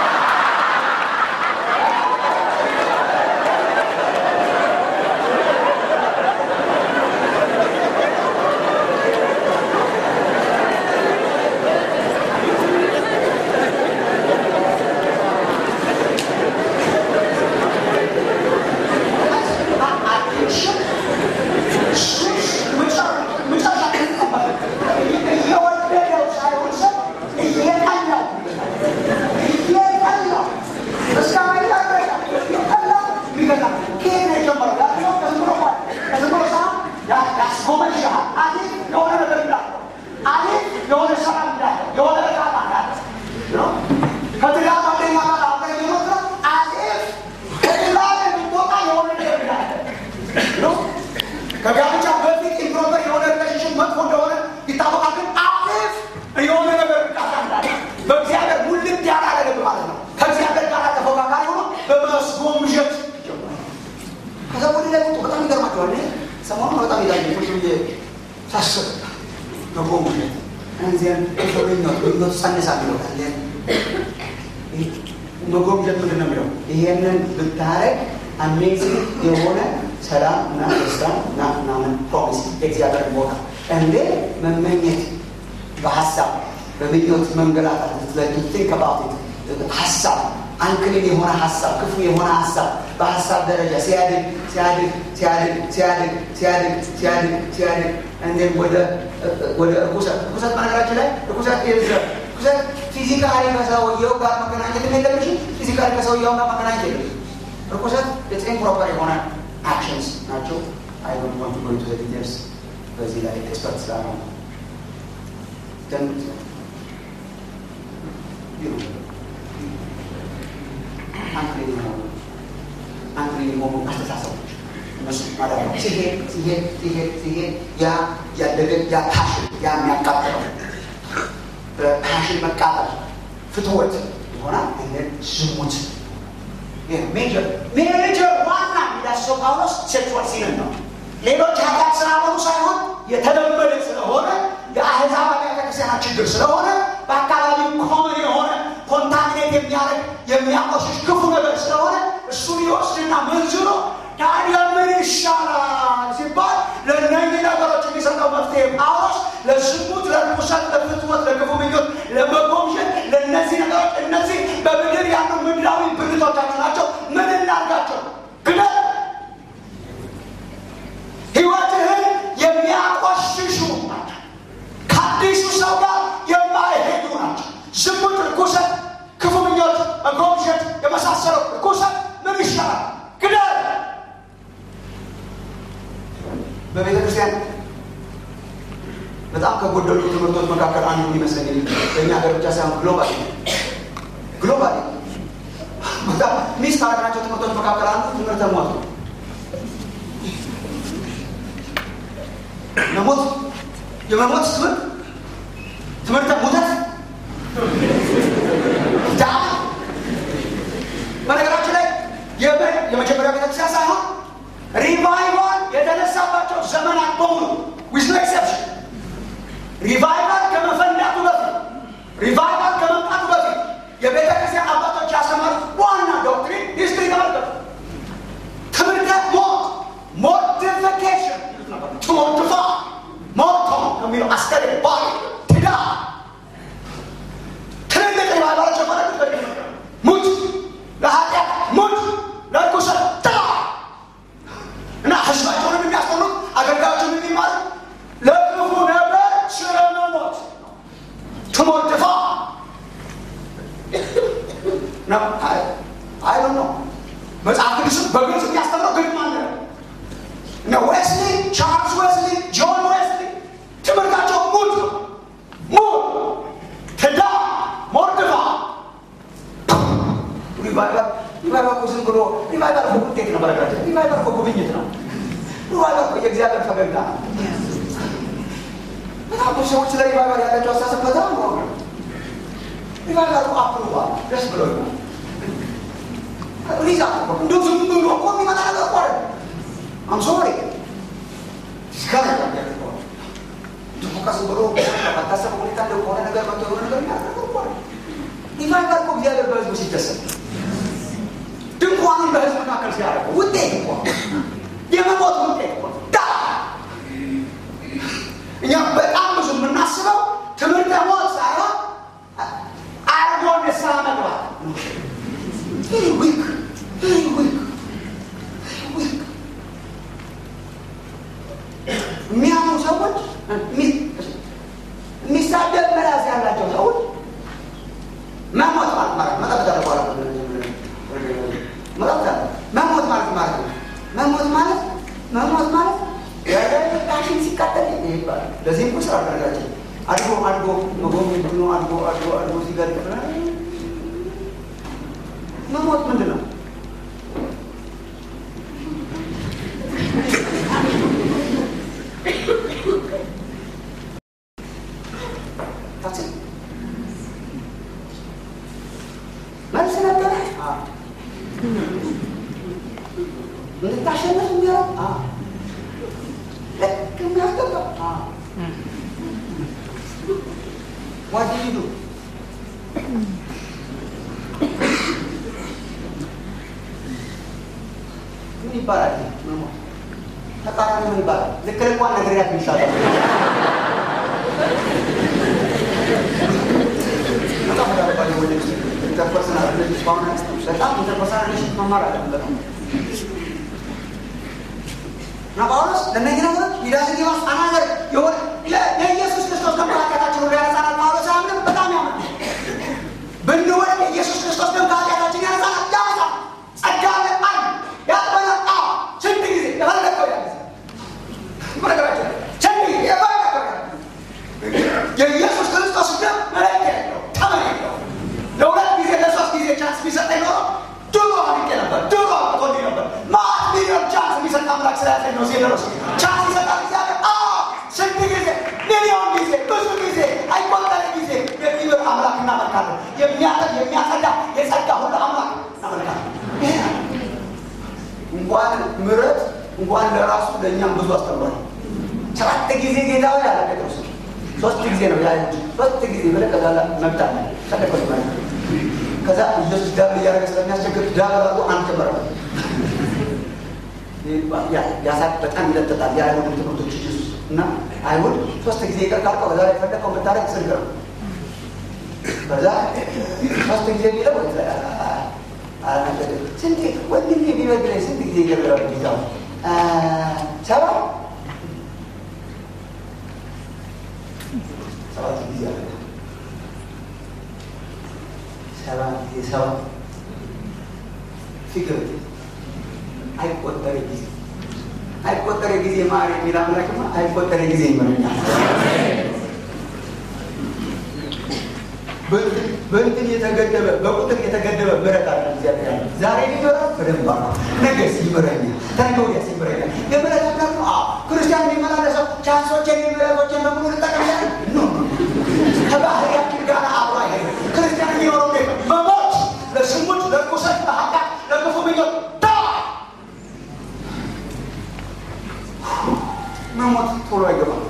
ከጋብቻ በፊት ኢምፕሮፐር የሆነ ሪሌሽንሽፕ መጥፎ እንደሆነ ይታወቃል። ግን አሪፍ የሆነ ነገር እንዳለ በእግዚአብሔር ሙልት ያላረገብ ማለት ነው። ከእግዚአብሔር ጋር ተፎካካሪ ሆኖ በመስጎምዠት ከዛ ወደ ላይ ወጡ። በጣም ይገርማቸዋል። ሰሞኑን በጣም ይላል ቁጭ ብዬ ሳስብ መጎምዠት እንዚያን ምኞት ምኞት ጸንሳ ሚለታለ መጎምዠት ምንድን ነው የሚለው? ይሄንን ብታረግ አሜዚንግ የሆነ ሰላም እና ደስታ እና ምናምን ፕሮሚስ የእግዚአብሔር ቦታ እንዴ መመኘት በሀሳብ በምኞት መንገላታት ቲንክ አባውት ሀሳብ አንክሊን የሆነ ሀሳብ ክፉ የሆነ ሀሳብ በሀሳብ ደረጃ ሲያድግ ሲያድግ ሲያድግ ሲያድግ ሲያድግ ሲያድግ ሲያድግ እንዴም ወደ ወደ እርኩሰት እርኩሰት በነገራችን ላይ እርኩሰት የዘ እርኩሰት ፊዚካሊ ከሰውየው ጋር መገናኘት የለብሽ ፊዚካሊ ከሰውየው ጋር መገናኘት የለብሽ እርኩሰት የጤን ፕሮፐር የሆነ አክሽንስ ናቸው። አይ ዶንት ዋንት ቱ ጎ ኢንቱ ዘ ዲቴልስ በዚህ ላይ ኤክስፐርት ስላልሆነ ግን አንክሊን የሆኑ አንክሊን የሆኑ አስተሳሰቦች እነሱ ማለት ነው። ሲሄድ ሲሄድ ሲሄድ ሲሄድ ያ ያደገ ያ ፓሽን ያ የሚያቃጥለው በፓሽን መቃጠል ፍትወት ይሆናል። ይሄን ዝሙት ሜጀር ሜጀር ዋና የሚዳስሰው ጳውሎስ ሴክሹዋል ሲንን ነው። ሌሎች ኃጢአት ስላልሆኑ ሳይሆን የተለመደ ስለሆነ የአህዛብ አብያተ ክርስቲያናት ችግር ስለሆነ በአካባቢው ኮመን የሆነ ኮንታሚኔት የሚያደርግ የሚያቆሽሽ ክፉ ነገር ስለሆነ እሱን ይወስድና መንዝሮ ታዲያ ምን ይሻላል ሲባል ለእነኚህ ነገሮች የሚሰጠው መፍትሄ ጳውሎስ ለዝሙት፣ ለርኩሰት፣ ለፍትወት፣ ለክፉ ምኞት፣ ለመጎምሸት ለእነዚህ ነገሮች እነዚህ በምድር ያሉ ምድራዊ ብልቶቻችሁ ናቸው። ምን እናርጋቸው? ግደል። ህይወትህን የሚያቆሽሹ ናቸው። ከአዲሱ ሰው ጋር የማይሄዱ ናቸው። ዝሙት፣ ርኩሰት፣ ክፉ ምኞት፣ መጎምሸት የመሳሰለው ርኩሰት ምን ይሻላል? ግደል። በቤተ ክርስቲያን በጣም ከጎደሉ ትምህርቶች መካከል አንዱ የሚመስለኝ በእኛ ሀገር ብቻ ሳይሆን ግሎባል ግሎባል በጣም ሚስ ካረግናቸው ትምህርቶች መካከል አንዱ ትምህርተ ሞት ነው። መሞት የመሞት ትምህርት ትምህርተ ሙተት ዳ በነገራችን ላይ የመጀመሪያ ቤተክርስቲያን ሳይሆን ሪቫይቫል የተነሳባቸው ዘመናት በሙሉ ዊዝ ኖ ኤክሰፕሽን ሪቫይቫል ከመፈንዳቱ በፊት ሪቫይቫል ከመምጣቱ በፊት የቤተ ክርስቲያን አባቶች ያስተማሩት ዋና ዶክትሪን ሂስትሪ ተመልከቱ። ትምህርተ ሞት ሞርቲፊኬሽን ትሞርትፋ ሞቶ ከሚለው አስከሬ ባሪ ትዳ ትልልቅ ሪቫይቫሎች የፈረዱት ሙት ለኃጢአት ሙት ለርኩሰት ጥላ እና ህዝባቸውንም የሚያስተምሩት አገልጋዮችን የሚማሩ ለክፉ ነገር ስለመሞት ትሞርትፋ ነው። አይ ነው መጽሐፍ ቅዱስም በግልጽ የሚያስተምረው ግን ማን ነው? እነ ዌስሊ፣ ቻርልስ ዌስሊ፣ ጆን ዌስሊ ትምህርታቸው ሙት ነው። ሙት ትዳ ሞርድፋ ሪቫይቫል ሪቫይቫል እኮ ዝም ብሎ ሪቫይቫል እኮ ውጤት ነው። በነገራችን ሪቫይቫል እኮ ጉብኝት ነው። ሪቫይቫል እኮ የእግዚአብሔር ፈገግታ ነው። በጣም ብዙ ሰዎች ስለ ሪቫይቫል ያላቸው አስተሳሰብ በጣም ነው። ሪቫይቫል እኮ አፕሩቫል ደስ ብሎኛል። ሪዛ እንደ ዝም ብሎ እኮ የሚመጣ ነገር እኮ አይደለም። አም ሶሪ ዲስካሬጅ ያደርገዋል። ደግሞ ቀስ ብሎ ባታሰበ ሁኔታ እንደው ከሆነ ነገር መጥቶ የሆነ ነገር የሚያደርገው እኮ አይደለም። ይፈልጋል እኮ እግዚአብሔር በህዝቡ ሲደሰት ድንኳኑን በህዝብ መካከል ሲያደርገው ውጤት እኮ የመሞት ውጤት እኮ ዳ እኛ በጣም ብዙ የምናስበው ትምህርተ ሞት ሳይሆን አርጎ ንስሐ መግባት ቬሪ ዊክ ቬሪ ዊክ ዊክ የሚያምኑ ሰዎች የሚሳደብ ምላስ ያላቸው ሰዎች መሞት ማለት ማለት መጠበቅ በኋላ መጠበቅ መሞት ማለት ማለት ነው። መሞት ማለት መሞት ማለት ቃሽን ሲቃጠል ይባላል። ለዚህ እኮ ስራ አደረጋችን አድጎ አድጎ መጎብኘት ብሎ አድጎ አድጎ አድጎ ሲገድ መሞት ምንድን ነው? መልስ ነበረ እንድታሸንፍ የሚያደርግ ልክ የሚያስገባ ጓደኝዱ ምን ይባላል? መሞት ተቃራኒ ምን ይባላል? ልክ ልኳን ነግሬያት ይሻላል። በጣም ተዳርባለ ወደ ኢንተርፐርሰናል ሪሌሽንሽፕ አሁን በጣም ኢንተርፐርሰናል ሪሌሽንሽፕ መማር አለበት። እና ጳውሎስ ለእነዚህ ነገሮች ይዳስግ ማስ አናገር የሆነ የኢየሱስ ክርስቶስ ከመካከላቸው ሁሉ ያነጻናል። ጳውሎስ አያምንም፣ በጣም ያምን ብንወድ የኢየሱስ ክርስቶስ ደም ከኃጢአታችን ያነጻናል፣ ያነጻል። ጸጋ አለን አይ ያጥበናል። አዎ ስንት ጊዜ የፈለገው ያለ ነገራቸው ስንት ጊዜ የፈለገው የኢየሱስ ክርስቶስ ደም መለኪያ የለው ተመን የለው። ለሁለት ጊዜ ለሶስት ጊዜ ቻንስ ቢሰጠኝ ኖሮ ድሮ አድቄ ነበር፣ ድሮ አቆኒ ነበር። ማት ሚሊዮን ቻንስ የሚሰጥ አምላክ ስላያዘኝ ነው ሲደረሱ ቻንስ ይሰጣል እግዚአብሔር። አዎ ስንት ጊዜ ሚሊዮን ጊዜ ብዙ ጊዜ አይቆጠር ጊዜ የሚምር አምላክ እናመልካለን። የሚያጠብ የሚያጸዳ የጸጋ ሁሉ አምላክ እናመልካለን። ይሄ ነው እንኳን ምሕረት እንኳን ለራሱ ለእኛም ብዙ አስተምሯል። ሰባት ጊዜ ጌታ ሆይ አለ ጴጥሮስ። ሶስት ጊዜ ነው ያ ሶስት ጊዜ ብለህ ከዛ መብታለ ተለቆት ማለት ከዛ ኢየሱስ ዳብል እያደረገ ስለሚያስቸግር ዳብል አድርጎ አንድ ጨመረበት። ያሳቅ በጣም ይለጥጣል የአይሁድ ትምህርቶች ኢየሱስ እና አይሁድ ሶስት ጊዜ ይቅር ካልከው ከዛ ላይ ፈለከው ብታደርግ ጽድቅ ነው። ከዛ ሶስት ጊዜ ቢለው ስንት ወንድሜ ቢበድለኝ ስንት ጊዜ ይገርላል ጌታ ሰባ ሰባት ጊዜ አለ ሰባት ጊዜ ሰባት ፊክር አይቆጠር ጊዜ አይቆጠር ጊዜ ማር የሚል አምላክማ አይቆጠር ጊዜ ይመረኛል። በእንትን የተገደበ በቁጥር የተገደበ ምሕረት አለ እግዚአብሔር ያለ ዛሬ ሊመራ በደንብ አ ነገስ ይምረኛል፣ ተነገ ወዲያስ ይምረኛል። የምሕረት አምላክ ነው። ክርስቲያን የሚመላለሰው ቻንሶችን የሚምሕረቶችን በሙሉ ልጠቀም ያለ ኖ ከባህሪያችን ጋር አብሮ አይሄድም። ክርስቲያን የሚኖረው እንዴት ነው? በሞት ለስሙት፣ ለቁሰት፣ ለኃጢአት፣ ለክፉ ምኞት ዳ መሞት ቶሎ አይገባም።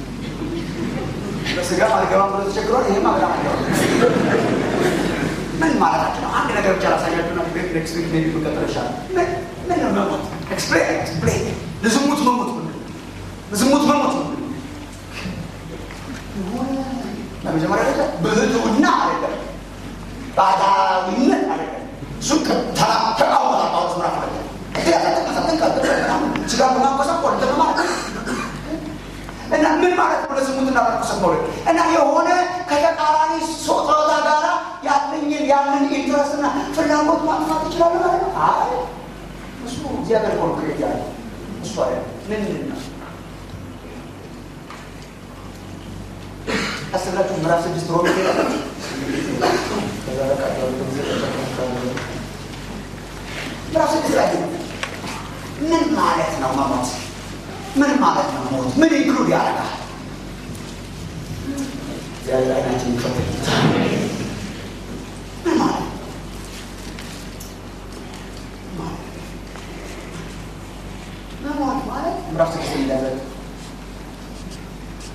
በስጋ አልገባም ብሎ ተቸግሯል። ይህም በጣም አይገባም። ምን ማለታችን ነው? አንድ ነገር ብቻ ላሳያችሁና ኔክስት ዊክ ሜቢ መቀጠል ይሻላል። ምን ነው መሞት? ኤክስፕሌን ኤክስፕሌን። ለዝሙት መሞት ምንድን ነው? ለዝሙት መሞት ምንድን ነው? ለመጀመሪያ ደረጃ ብህትውና አይደለም፣ ባህታዊነት አይደለም። እሱ ተቃውሞ ጳውሎስ ምዕራፍ አለ ስጋ በማቆሳቆል ማለት እና ምን ማለት ነው? ለዝሙት እና ለርኩሰት መውደድ እና የሆነ ከተቃራኒ ጾታ ጋር ያለኝን ያንን ኢንትረስት እና ፍላጎት ማጥፋት ይችላል ማለት ነው። አይ እሱ እግዚአብሔር ኮንክሬት ያለ እሱ አለ ምንድን ነው? ቀስ ብላችሁ ምዕራፍ ስድስት ሮሜ ሄዳለች። ምዕራፍ ስድስት ላይ ምን ማለት ነው መሞት? ምን ማለት ነው ሞት? ምን ኢንክሉድ ያደርጋል? እግዚአብሔር አይናችን ይፈትል። ምን ማለት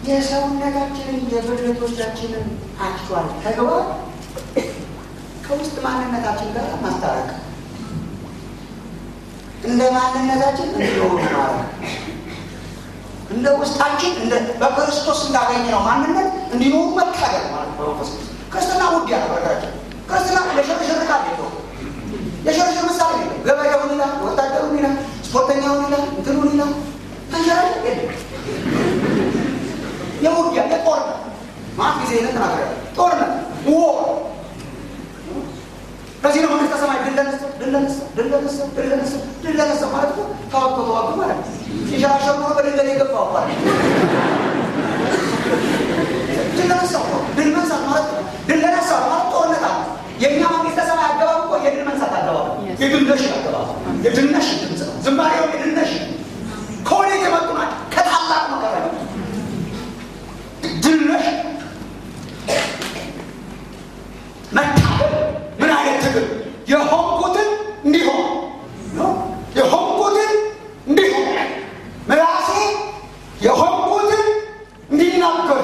የሰውነታችንን የብልቶቻችንን አክቹዋል ተግባር ከውስጥ ማንነታችን ጋር ማስታረቅ እንደ ማንነታችን እንዲሆኑ ማድረግ እንደ ውስጣችን እንደ በክርስቶስ እንዳገኘ ነው ማንነት እንዲኖሩ መታገል ማለት ነው። በመንፈስ ቅዱስ ክርስትና ውድ ያለ በረከራችን ክርስትና ለሽርሽር ቃል የለው የሽርሽር ምሳሌ የለው። ገበሬውን ይላል፣ ወታደሩን ይላል፣ ስፖርተኛውን ይላል፣ እንትኑን ይላል። ተንሸራሽ የለም። የውጊያ የጦርነት ማት ጊዜ ይህንን ተናግሬያለሁ። ጦርነት ዎ ለዚህ ነው መንግስተ ሰማይ ድል ለነሳው ድል ለነሳው ድል ለነሳው ድል ለነሳው ድል ለነሳው ማለት እኮ ተዋግቶ ተዋግቶ ማለት ነው። ሲሸራሸሩ ነው በድንገት የገባው ማለት ነው። ድል ለነሳው ነው። ድል መንሳት ማለት ነው። ድል ለነሳው ማለት ጦርነት አለ። የእኛ መንግስተ ሰማይ አገባብ እኮ የድል መንሳት አገባብ ነው። የድል ነሽ አገባብ የድል ነሽ ድምፅ ነው። ዝማሬው የድል ነሽ ከወዴት የመጡ ናቸው? ከታላቅ መከራ የመጡ ድል ነሽ መታገል ምን አይነት ትግል የሆንኩትን እንዲሆን የሆንኩትን እንዲሆን ምላሴ የሆንኩትን እንዲናገር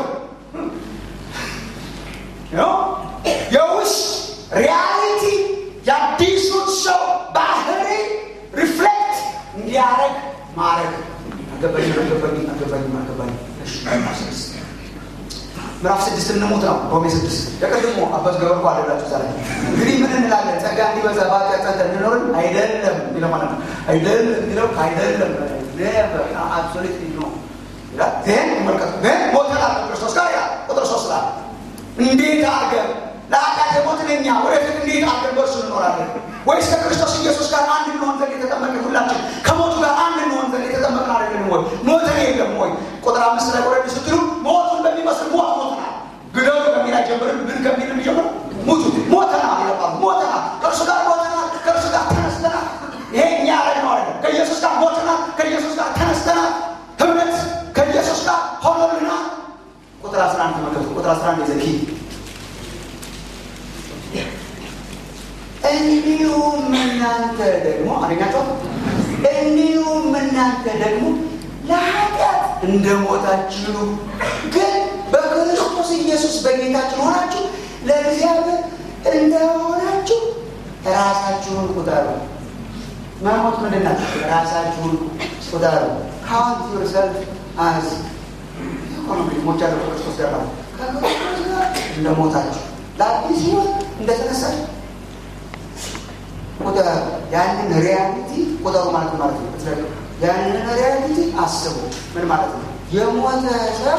የውስጥ ሪያሊቲ የአዲሱን ሰው ባህሪ ሪፍሌክት እንዲያደረግ ማድረግ አገባኝ አገባኝ አገባኝ አገባኝ ምዕራፍ ስድስት እንሙት ነው። ሮሜ ስድስት የቀድሞ አባት ገበርኩ አለላችሁ ዛሬ እንግዲህ ምን እንላለን? ጸጋ እንዲበዛ በኃጢአት ጸንተን እንኖርን አይደለም የሚለው ማለት ነው። አይደለም የሚለው አይደለም አብሶሉት ነው ይላል። ይህን መልከቱ ግን ሞተናል ክርስቶስ ጋር ያ ቁጥር ሶስት ላይ እንዴት አድርገን ለኃጢአት የሞትን እኛ ወደፊት እንዴት አድርገን በእርሱ እንኖራለን? ወይስ ከክርስቶስ ኢየሱስ ጋር አንድ እንሆን ዘንድ የተጠመቅን ሁላችን ከሞቱ ጋር አንድ እንሆን ዘንድ የተጠመቅን አይደለንም ወይ? ሞተን የለም ወይ? ቁጥር አምስት ላይ ወረድ ስትሉ ሞቱን በሚመስል ሞት ሞተናል። ግደሉ ከሚል አይጀምርም፣ ግን ከሚል የሚጀምር ሙቱ ሞተናል ይለባሉ። ሞተናል፣ ከእርሱ ጋር ሞተናል፣ ከእርሱ ጋር ተነስተናል። ይሄ እኛ ያደረግነው አይደለም። ከኢየሱስ ጋር ሞተናል፣ ከኢየሱስ ጋር ተነስተናል። ህብረት ከኢየሱስ ጋር ሆኖልናል። ቁጥር አስራ አንድ ተመልከቱ። ቁጥር አስራ አንድ ዘኪ እንዲሁም እናንተ ደግሞ አገኛቸው እንዲሁም እናንተ ደግሞ ለኃጢአት እንደሞታችሁ ግን በክርስቶስ ኢየሱስ በጌታችን ሆናችሁ ለእግዚአብሔር እንደሆናችሁ ራሳችሁን ቁጠሩ። መሞት ምንድን ናት? ራሳችሁን ቁጠሩ። ካውንት ዩርሰልፍ አዝ ኢኮኖሚ ሞቻለሁ ከክርስቶስ ጋር ማለት ከክርስቶስ ጋር እንደሞታችሁ ለአዲስ ህይወት እንደተነሳችሁ ቁጠሩ። ያንን ሪያሊቲ ቁጠሩ ማለት ማለት ነው። ያንን ሪያሊቲ አስቡ። ምን ማለት ነው? የሞተ ሰው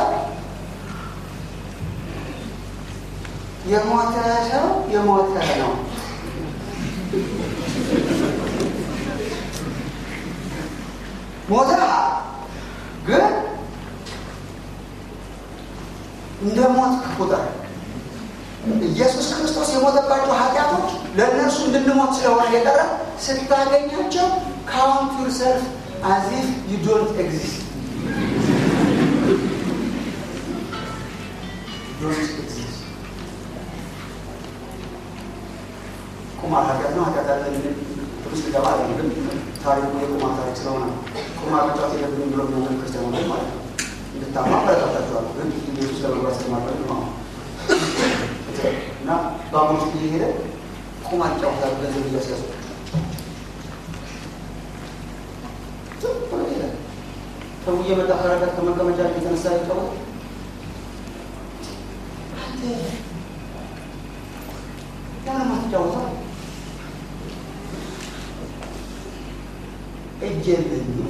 የሞተ ሰው የሞተ ነው። ሞተ ግን እንደ ሞት ቁጠር። ኢየሱስ ክርስቶስ የሞተባቸው ኃጢአቶች ለእነርሱ እንድንሞት ስለሆነ የቀረ ስታገኛቸው ካውንት ዩርሰልፍ አዝ ኢፍ ዩ ዶንት ኤግዚስት ቁማር ኃጢአት ነው። ኃጢአት ያለ ውስጥ ገባ አለ ግን ታሪኩ የቁማር ታሪክ ስለሆነ ቁማር መጫወት የለብንም ብሎ የሚያምን ክርስቲያን ሆነ ማለት ነው። እንድታማ አበረታታችኋለሁ። ግን ኢየሱስ ለመግባት ስለማድረግ ነው እና በአሁኑ ውስጥ እየሄደ ቁማር ይጫወታሉ ገንዘብ እያስያዙ ሰው እየመጣ ከረጋት ከመቀመጫ የተነሳ ይጫወት ለምን አትጫወተው? እጅ የለኝም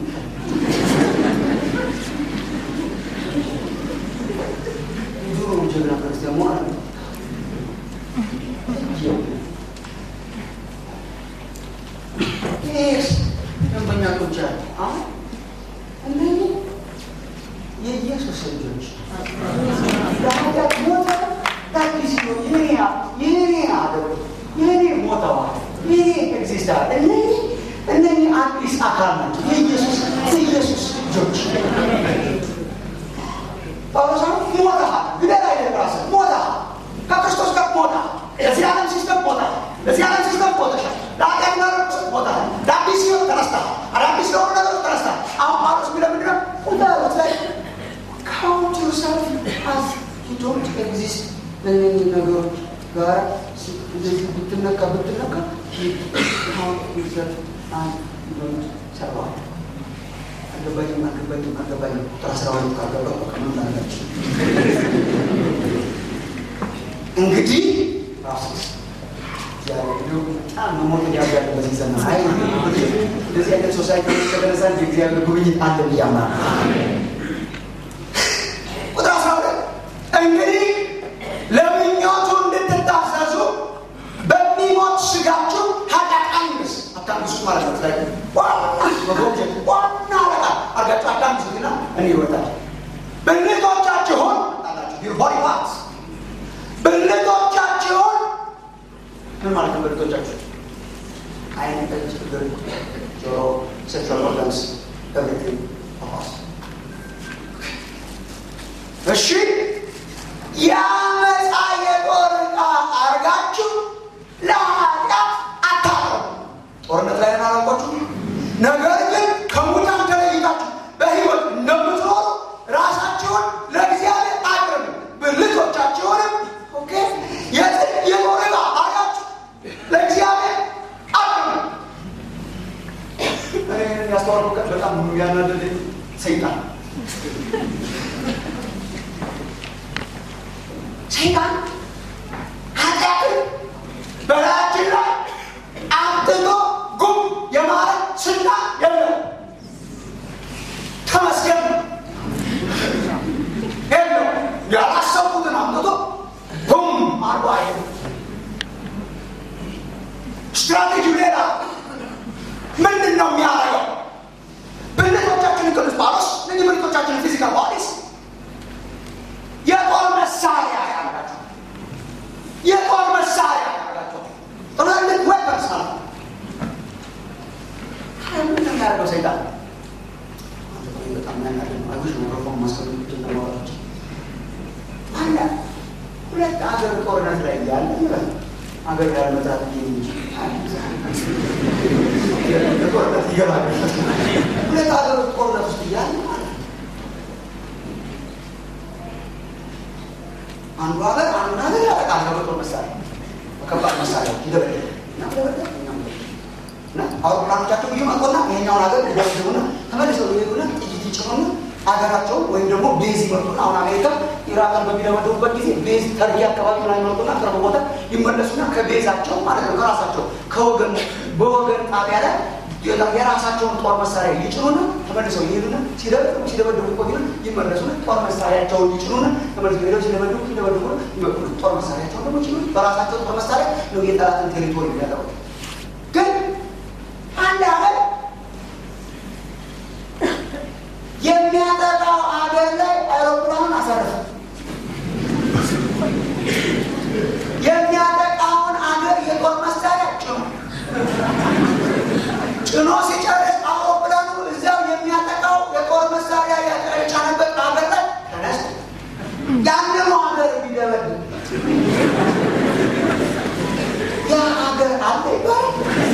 የድሮ ጀግና ክርስቲያን መሆን አለ ይህ ደንበኛ ቶች አለ አሁን እነዚህ የኢየሱስ ልጆች ለኃጢአት ሞተ ታዲስ የኔ የኔ አደሩ የኔ ሞተዋል የኔ ኤግዚስታል እነዚህ እነዚህ አዲስ አካል ናቸው የኢየሱስ የኢየሱስ ልጆች ጳውሎስ ሞተሃል ግደል አይደል ራስህ ሞተሃል ከክርስቶስ ጋር ሞተሃል ለዚህ ዓለም ሲስተም ሞተሃል ለዚህ ዓለም ሲስተም ሞተሻል ለኃጢአት ነገሮች ሞተሃል ለአዲስ ህይወት ተነስተሃል አዳዲስ ለሆኑ ነገሮች ተነስተሃል አሁን ጳውሎስ የሚለው ምንድን ነው ቁጠሩት ላይ ካውንት yourself as you don't exist በእነዚህ ነገሮች ጋር እንደዚህ ብትነካ ብትነካ count yourself as you don't survive አገባኝም አገባኝም አገባኝም ቁጥር አስራ ሁለት ካገባ ከምን ላላችሁ እንግዲህ ራሱ በጣም መሞት ያጋለ በዚህ ዘመን አይ እንደዚህ አይነት ሶሳይቲ ከተነሳ የእግዚአብሔር ጉብኝት አለ ብዬ አምናለሁ። ቁጥር አስራ ሁለት እንግዲህ ለምኞቱ እንድትታዘዙ በሚሞት ስጋችሁ ኃጢአት አንግስ አታንግሱት ማለት ነው። ላይ ዋና መጎብጀት ዋና አለቃ አርጋችሁ አታንግሱትና እኔ ይወጣል ብልቶቻችሁን ሆሪ ፓርትስ ብልቶቻችሁን ምን ማለት ነው? ብልቶቻችሁ አይን፣ እጅ፣ እግር፣ ጆሮ፣ ሴክሹዋል ኦርጋንስ ኤቭሪቲንግ ኦፍ እሺ የአመፃ የጦር ዕቃ አርጋችሁ ለኃጢአት አታቅርቡ። ጦርነት ላይ ናረቋችሁ። ነገር ግን ከሙታን ተለይታችሁ በሕይወት እንደምትኖሩ ራሳችሁን ለእግዚአብሔር አቅርቡ። ብልቶቻችሁንም ኦኬ የጽድቅ የጦር ዕቃ አርጋችሁ ለእግዚአብሔር አቅርቡ። እኔ ያስተዋልኩት በጣም ያናደደኝ ሰይጣን ሰይጣን ኃጢአትን በላያችን ላይ አምጥቶ ጉም የማለት ስልጣን የለው። ተመስገን የለው። ያላሰቡትን አምጥቶ ጉም አርባ ስትራቴጂው ሌላ ምንድን ነው የሚያደርገው? ብልቶቻችንን ቅዱስ ጳውሎስ እነዚህ ብልቶቻችንን ፊዚካል ባዲስ የጦር መሳሪያ ያላቸው የጦር መሳሪያ ያላቸው ትላልቅ ዌፐንስ ማለት ነው። ምን የሚያደርገው ሰይጣን በጣም ያናደ አይሽ ሚክሮፎን ማስቀመጥ ለማወራች አለ ሁለት አገር ጦርነት ላይ ያለ ይበል አገር ያለመጥራት እንጂ ጦርነት ይገባል። ሁለት አገር ጦርነት ውስጥ እያለ ማለት ነው አንዱ ሀገር አንዱ ሀገር ያጠቃል። በጦር መሳሪያ በከባድ መሳሪያ ይደበደብ እና ደበደብ እና አውሮፕላኖቻቸው ይመጡና ይሄኛውን ሀገር ይደበድቡና ተመልሰው ይሄዱና ጥይት ይጭኑና ሀገራቸውን ወይም ደግሞ ቤዝ ይመጡና አሁን አሜሪካ ኢራቅን በሚደበድቡበት ጊዜ ቤዝ ተርኪ አካባቢ ላይ ይመጡና ቅርብ ቦታ ይመለሱና ከቤዛቸው ማለት ነው ከራሳቸው ከወገን በወገን ጣቢያ ላይ የራሳቸውን ጦር መሳሪያ ይጭኑና ተመልሰው ይሄዱና ሲደበድቡ ሲደበድቡ ቆዩና ይመለሱና ጦር መሳሪያቸውን ይጭኑና ተመልሰው ሄደው ሲደበድቡ ሲደበድቡ ይመጡና ጦር መሳሪያቸውን ደግሞ ይጭኑ በራሳቸው ጦር መሳሪያ ነው የጠላትን ቴሪቶሪ የሚያጠቁት። ግን አንድ ሀገር የሚያጠቃው ሀገር ላይ አውሮፕላኑን አሳረፈ። የሚያጠቃውን ሀገር የጦር መሳሪያ ጭኖ ጭኖ ሲጨርስ አውሮፕላኑ እዚያው የሚያጠቃው የጦር መሳሪያ የጫነበት ሀገር ላይ ተነስ ያንኑ ሀገር የሚደበድብ ያ ሀገር አለ ይባላል።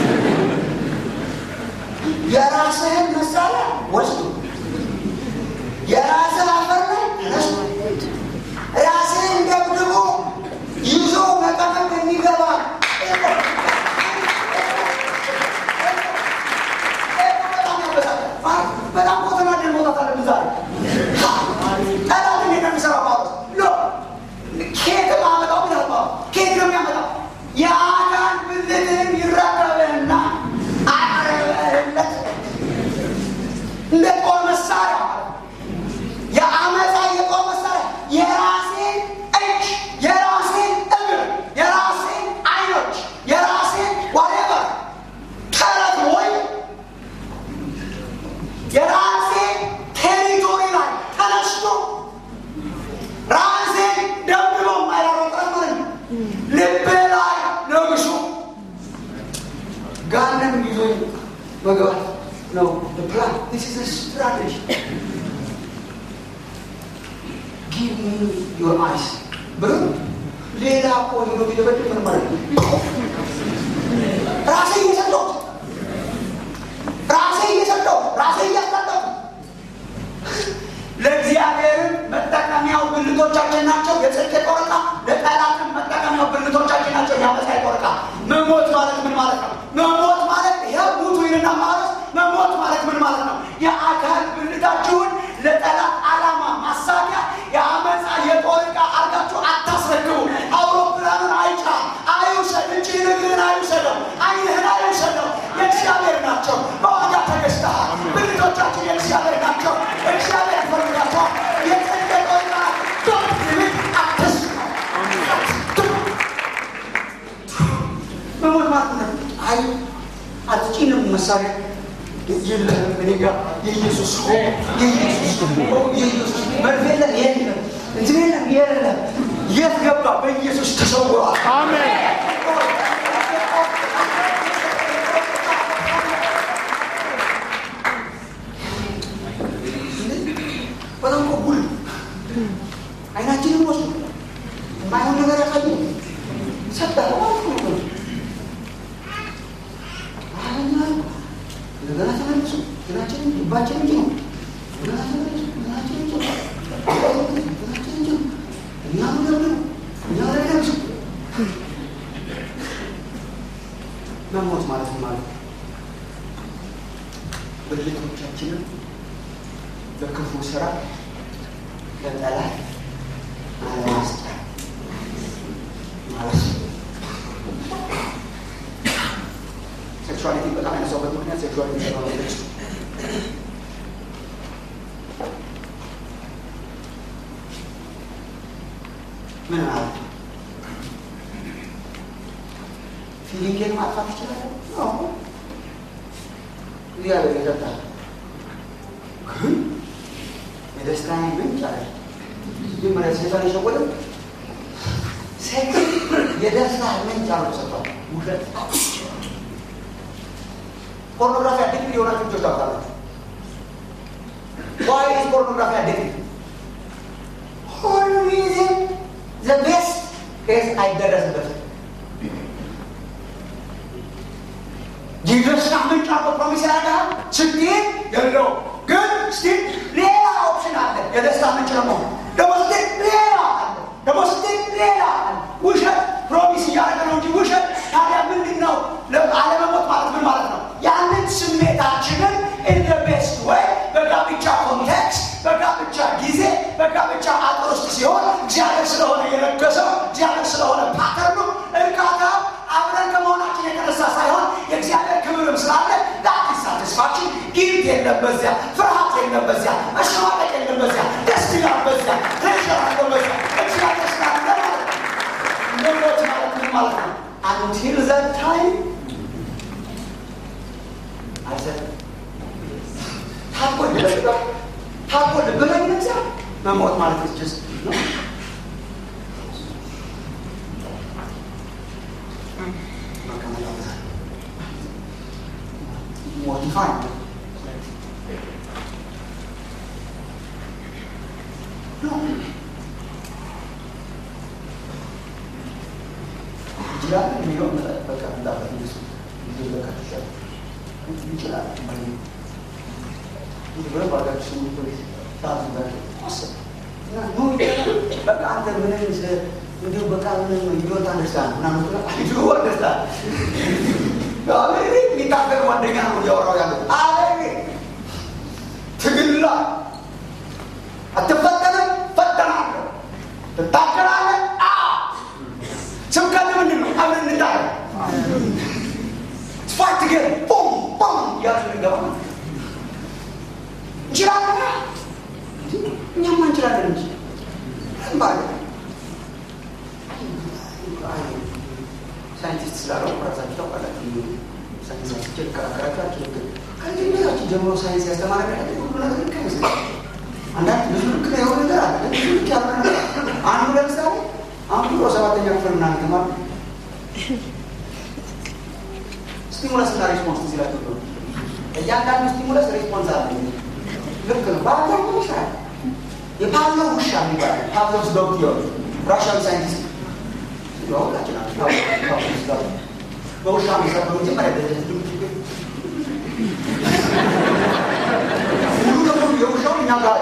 የራስህን መሳሪያ ወስዱ የራስህ አፈር ላይ ተነስቶ ራስህን ደብድቦ ይዞ መቀመቅ የሚገባ በጣም ቦተና ደን መውጣት አለብን ዛሬ ጠላት እንዴት ነው የሚሰራው ጳውሎስ ሎ ኬትም አመጣው ይላል ጳውሎስ ኬት ነው የሚያመጣው የአካል ብልትህን ይረከብህና አቅርበህለት እንደ ጦር መሳሪያ የአመፃ የጦር መሳሪያ የራሴን እጅ የራሴን እግር የራሴን አይኖች የራሴን ዋሬቨር ተረት ወይ የራሴ ቴሪቶሪ ላይ ተነስቶ ራሴን ደብድቦ ማያሮጠምን ልቤ ላይ ነግሶ ጋንም ይዞ መግባት ነው ፕላን ስ ስትራቴጂ ጊቭ ሚ ዮር አይስ ብሎ ሌላ እኮ ሄዶ ቢደበድብ ምን ማለት ነው? ራሴ እየሰጠሁት ራሴ እየሰጠሁት ራሴ እያስጠጠሁ ለእግዚአብሔርም መጠቀሚያው መሞት ማለት ይኸው ሙቱ ይልና ማረስ መሞት ማለት ምን ማለት ነው? የአካል ብልታችሁን ለጠላት ዓላማ ማሳኪያ የአመፃ የጦር ዕቃ አርጋችሁ አታስረክቡ። አውሮፕላኑን አይጫ አይውሰድ እንጂ ንግርህን አይውሰደው፣ አይንህን አይውሰደው። የእግዚአብሔር ናቸው፣ በዋጋ ተገዝተሃል። ብልቶቻችን የእግዚአብሔር ናቸው፣ እግዚአብሔር ያስፈልጋቸዋል። የጽድቅ የጦር ዕቃ ዶንት ሊሚት አትስሩ መሞት ማለት ነው። አይ አትጭንም መሳሪያ የለህም እኔ ጋር የኢየሱስ ሆ የኢየሱስ ሆ የኢየሱስ መርፌ የለም የለም እንትን የለም የለም የት ገባ? በኢየሱስ ተሰውሯል። አሜን። በጣም እኮ ጉል አይናችንን ወስዱ የማይሆን ነገር ያሳዩ ሰጠ እንደገና ተመልሱ ግናችንን ልባችንን ጭኑ እንደገና ተመልሱ ግናችንን ጭኑ ግናችንን ጭኑ እኛ ምገብር እኛ ረደብሱ መሞት ማለት ምን ማለት ነው? ብልቶቻችንን በክፉ ስራ ለጠላት አለማስጫ ማለት ነው። ሴክሹዋሊቲ በጣም ያነሳውበት ምክንያት ሴክሹዋሊቲ ስለሆነች ምን ማለት ነው? ፊሊንጌን ማጥፋት ይችላል? አዎ እግዚአብሔር ይሰጣል። ግን የደስታዬ ምንጭ አለ። መጀመሪያ ሴጣን የሸወደው ሴክስ የደስታ ምንጭ አድርጎ ሰጥቷል። ውሸት ፖርኖግራፊ አዲክት የሆናችሁ ልጆች ታውቃላችሁ። ዋይ ኢዝ ፖርኖግራፊ አዲክት? ኦልዌይዝ ዘ ቤስት ኬዝ አይደረስበትም። የደስታ ምንጭ አድርጎ ፕሮሚስ ያደርጋል። ስትሄድ የለውም ግን ስቲል ሌላ ኦፕሽን አለ። የደስታ ምንጭ ለመሆን ደግሞ ስትሄድ ሌላ አለ። ደግሞ ስትሄድ ሌላ አለ። ውሸት ፕሮሚስ እያደረገ ነው እንጂ ውሸት ታዲያ ምንድን ነው? አለመሞት ማለት ምን ማለት ነው? ያንን ስሜታችንን ኢን ቤስት ወይ በጋብቻ ኮንቴክስት፣ በጋብቻ ጊዜ፣ በጋብቻ አጥር ውስጥ ሲሆን እግዚአብሔር ስለሆነ የለገሰው እግዚአብሔር ስለሆነ ፓተርኑ እርካታ አብረን ከመሆናችን የተነሳ ሳይሆን የእግዚአብሔር ክብርም ስላለ ዳት ሳቲስፋክሽን ጊልት የለም በዚያ፣ ፍርሃት የለም በዚያ፣ መሸማቀቅ የለም በዚያ፣ ደስ ይላል በዚያ፣ ፕሬሽር አለ በዚያ። እግዚአብሔር ስላለ ማለት ነው። መሞት ማለት ምን ማለት ነው? አንቲል ዘት ታይም አይሰጥም። ታቆ ልበ ታቆ ልበለኝ ነዚያ መሞት ማለት ስ ነው ሞዲፋይ ይችላል የሚለው በቃ እንዳበት እንደሱ ሊዘለቃ ይችላል ይችላል ብለ ባጋች ፖሊስ በቃ አንተ ምንም እንዲሁ በቃ ምንም ይወጣ ደስታ ምናምን ይዞ ደስታ የሚታገል ጓደኛ ነው እያወራው ያለው አለ ትግላ አትፈተንም ፈተናለሁ ትታገላለህ ስብከት ምንድን ነው አብረን እንታገል ፋይት ግን ቡም ቡም እያሉ እንገባ እንችላለን እኛማ እንችላለን እንጂ ባለ ሳይንቲስት ስላለው ራሳቸው ታውቃላችሁ። ሳይንሳችን ልከራከራቸው አልችልም። ከዚህ ቤታችን ጀምሮ ሳይንስ ያስተማረ ሁሉ ነገር ልክ አይመስለኝም። አንዳንድ ብዙ ልክ የሆነ ነገር አለ፣ ግን ብዙ ልክ ያልሆነ ነገር አንዱ ለምሳሌ አሁን ድሮ ሰባተኛ ክፍል ምናምን ተማር ስቲሙለስ እና ሪስፖንስ ትዝ ይላችሁ ነው። እያንዳንዱ ስቲሙለስ ሪስፖንስ አለ። ልክ ነው። በአብዛኛው ይሰራል። የፓቭሎቭ ውሻ የሚባል ፓቭሎቭስ ዶግ ቲዮሪ ራሽያዊ ሳይንቲስት ሁላችን በውሻ የሚሰሩ መጀመሪያ ሙሉ ለሙሉ የውሻው እኛ ጋር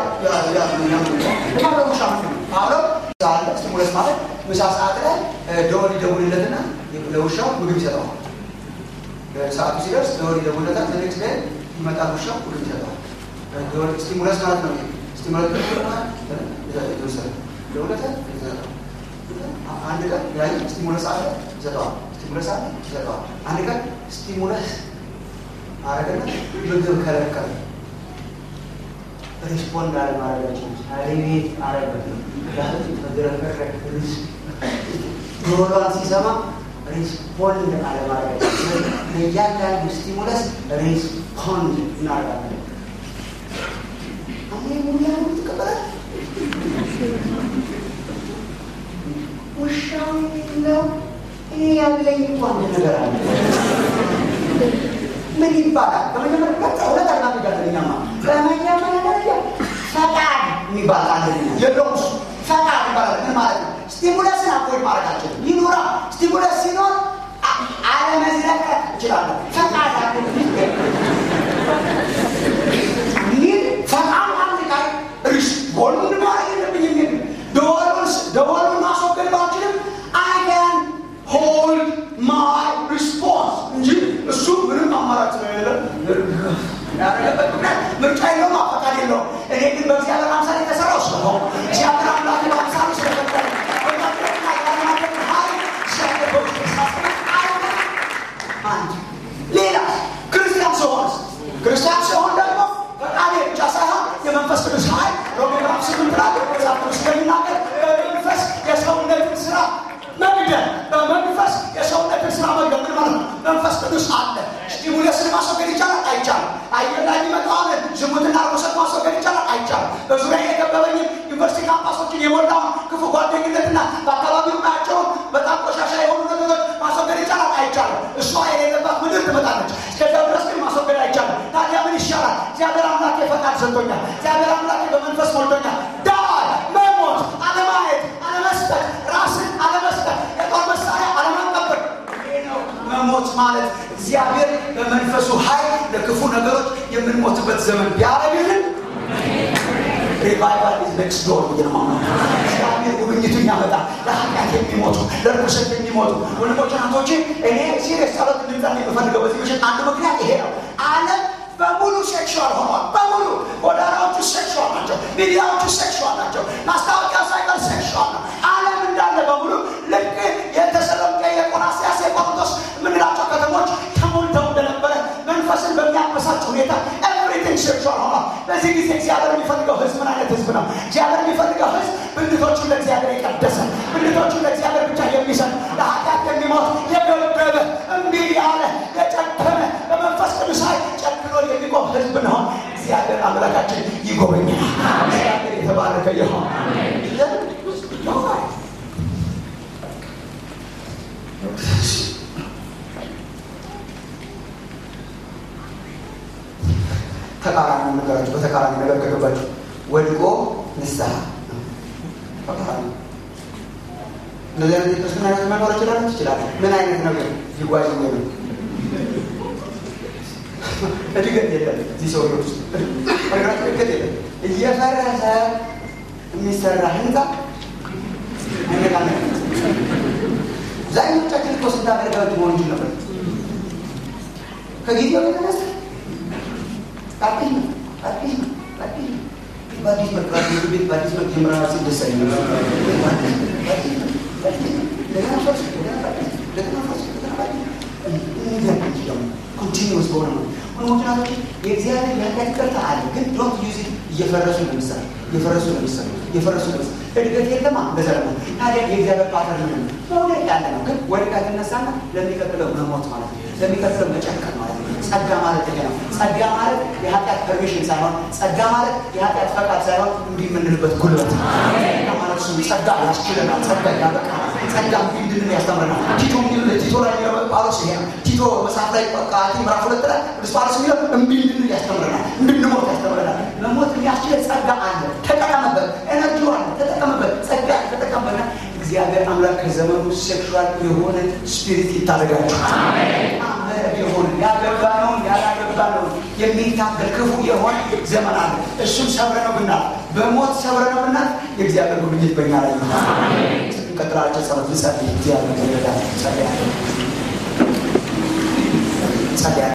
ውሻ አለው አለ ስቲሙለስ ማለት ምሳ ሰዓት ላይ ደወል ይደውልለትና ለውሻው ምግብ ይሰጠዋል። ሰዓቱ ሲደርስ ደወል ይደውለታል። ዘኔክስ ላይ ይመጣል ውሻ ሁሉ ይሰጠዋል። ደወል ስቲሙለስ ማለት ነው። ስቲሙለስ የተወሰነ ደውለታል ይሰጠዋል። አንድ ቀን ያይ ስቲሙለስ አለ ይሰጠዋል። ስቲሙለስ አለ ይሰጠዋል። አንድ ቀን ስቲሙለስ አረገና ምግብ ከለከለ። ሪስፖንድ አለማድረጋችን አቤት አረገ ተዝረከረክ ጆሮዋን ሲሰማ ሪስፖንድ አለማድረጋችን ለእያንዳንዱ ስቲሙለስ ሪስፖንድ እናደርጋለን። አሁን ሙሉ ያሉ ትቀበላል ውሻው ነው እኔ ያለኝ እኮ አንድ ነገር አለ። ምን ይባላል? በመጀመሪያ ገጽ ሁለት አናፍጋለኛማ በመጀመሪያ ደረጃ ፈቃድ የሚባል አንደኛ የለውም እሱ ፈቃድ ይባላል። ምን ማለት ነው? ስቲሙለስን አፖይንት ማድረጋችን ይኑራ። ስቲሙለስ ሲኖር አለመዝለቀቅ እችላለሁ። ፈቃድ አለ ይህ ፈቃድ አንድ ላይ ሪስፖንድ ማድረግ የለብኝም የሚል ደወሉን ደወሉን ማስወገድ ባልችልም አይ ካን ሆልድ ማይ ሪስፖንስ እንጂ እሱ ምንም አማራጭ ስለሌለ ያደረገበት ምክንያት ምርጫ የለውም፣ ፈቃድ የለውም። እኔ ግን በእግዚአብሔር አምሳል የተሰራው ስለሆነ እግዚአብሔር አምላክ በአምሳሉ ስለፈጠረ በማድረግና ያለማድረግ ኃይል እግዚአብሔር በውስጥ ሳስበ አንድ ሌላ ክርስቲያን ሲሆንስ ክርስቲያን ሲሆን ደግሞ ፈቃዴ ብቻ ሳይሆን የመንፈስ ቅዱስ ኃይል ሮሜ ምዕራፍ ስምንት ላይ መጽሐፍ ቅዱስ ስለሚናገር በመንፈስ የሰውነትን ስራ መግደል በመንፈስ የሰውነትን ስራ መግደል ምን ማለት ነው? መንፈስ ቅዱስ አለ። ስቲሙለስን ማስወገድ ይቻላል? አይቻልም። አየር ላይ የሚመጣውን ዝሙትና ርኩሰት ማስወገድ ይቻላል? አይቻልም። በዙሪያ የከበበኝን ዩኒቨርሲቲ ካምፓሶችን የሞላውን ክፉ ጓደኝነትና በአካባቢው ናቸውን በጣም ቆሻሻ የሆኑ ነገሮች ማስወገድ ይቻላል? አይቻልም። እሷ የሌለባት ምድር ትመጣለች። እስከዚያ ድረስ ግን ማስወገድ አይቻልም። ታዲያ ምን ይሻላል? እግዚአብሔር አምላኬ ፈቃድ ሰጥቶኛል። እግዚአብሔር አምላኬ በመንፈስ ሞልቶኛል። ዳይ መሞት፣ አለማየት፣ አለመስጠት፣ ራስን አለመስጠት፣ የጦር መሳሪያ አለማቀበል መሞት ማለት እግዚአብሔር በመንፈሱ ኃይል ለክፉ ነገሮች የምንሞትበት ዘመን ቢያደርግልን ሪቫይቫል ኢዝ ኔክስት ዶር ብዬ ነው እግዚአብሔር ጉብኝቱን ያመጣል። ለኃጢአት የሚሞቱ ለርኩሰት የሚሞቱ ወንድሞች ናቶቼ፣ እኔ ሲሪየስ ጸሎት እንድንጸልይ የምፈልገው በዚህ ምሽት አንዱ ምክንያት ይሄ ነው። ዓለም በሙሉ ሴክሹዋል ሆኗል። በሙሉ ጎዳናዎቹ ሴክሹዋል ናቸው። ሚዲያዎቹ ሴክሹዋል ናቸው። ማስታወቂያ ሳይቀር ሴክሹዋል ነው። ዓለም እንዳለ በሙሉ ልክ የተሰሎንቄ፣ የቆላስይስ፣ የቆሮንቶስ የምንላቸው ከተሞች ተሞልተው እንደነበረ መንፈስን በሚያበሳጭ ሁኔታ ኤቭሪቲንግ ሴክሹዋል ሆኗል። በዚህ ጊዜ እግዚአብሔር የሚፈልገው ህዝብ ምን አይነት ህዝብ ነው? እግዚአብሔር የሚፈልገው ህዝብ ብልቶቹን ለእግዚአብሔር የቀደሰ ብልቶቹን ለእግዚአብሔር ብቻ የሚሰጥ ለኃጢአት የሚሞት የገበበ እምቢ ያለ የጨከነ በመንፈስ ቅዱስ ኃይል ጨክኖ የሚቆም ህዝብ ነው። እግዚአብሔር አምላካችን ይጎበኛል። እግዚአብሔር የተባረከ ይሆን። ተቃራኒ ነገራችሁ በተቃራኒ ነገር ከገባችሁ ወድቆ ንስሐ ተቃራኒ እንደዚህ አይነት የክርስትና ህይወት መኖር ይችላል ይችላል። ምን አይነት ነገር ሊጓዝ ነው? እድገት የለም እዚህ ሰው ውስጥ እድገት የለም። እየፈረሰ የሚሰራ ህንፃ አይነቃነቅ። አብዛኞቻችን እኮ ስንት አገልጋዮች መሆን እንችል ነበር። ከጊዜው የተነሳ አዲስ ነው አዲስ ነው አዲስ ነው በአዲስ መልክ ራሱ ቤት በአዲስ መልክ ጀምራ ሲደሳ እንደገና ፈርስ እንደገና አዲስ እንደገና ፈርስ እንደገና አዲስ ኮንቲኒስ በሆነ ነው ወንድሞች የእግዚአብሔር የኃጢአት ይቅርታ አለ ግን ዶንት ዩዝ ኢት እየፈረሱ ነው የሚሰራ እየፈረሱ ነው የሚሰራ እየፈረሱ ነው የሚሰራ እድገት የለማ እንደዛ ነው ታዲያ የእግዚአብሔር ፓተርን ምን ነው መውደቅ ያለ ነው ግን ወድቃ ትነሳና ለሚቀጥለው መሞት ማለት ነው ለሚቀጥለው መጨከን ማለት ነው ጸጋ ማለት ይሄ ነው ጸጋ ማለት የኃጢአት ፐርሚሽን ሳይሆን ጸጋ ማለት የኃጢአት ፈቃድ ሳይሆን እንዲህ የምንልበት ጉልበት ጸጋ ማለት እሱ ጸጋ ያስችለናል ጸጋ ያበቃናል ጸጋ እንዲህ እንድንል ያስተምረናል ቲቶ የሚል ቲቶ ላይ የሚለው ጳውሎስ ይሄ ነው ቲቶ መጽሐፍ ላይ ቃቲ ምዕራፍ ሁለት ላይ ቅዱስ ጳውሎስ የሚለው እምቢ እንድንል ያስተምረናል እንድንሞት ያስተምረናል መሞት የሚያስችለን ጸጋ አለ ተጠቀምበት ኤነርጂ አለ ተጠቀምበት ጸጋ ተጠቀምበትና እግዚአብሔር አምላክ ከዘመኑ ሴክሹዋል የሆነ ስፒሪት ይታደጋችሁ የሆነ ያገባነውን ያላገባነውን የሚታገል ክፉ የሆነ ዘመን አለ እሱን ሰብረነው ብናል በሞት ሰብረነው ብናል የእግዚአብሔር ጉብኝት በኛ ላይ ነው እንቀጥላቸው ጸሎት ልጸልይ እግዚአብሔር ይረዳል ጸልያለሁ እንጸልያለን።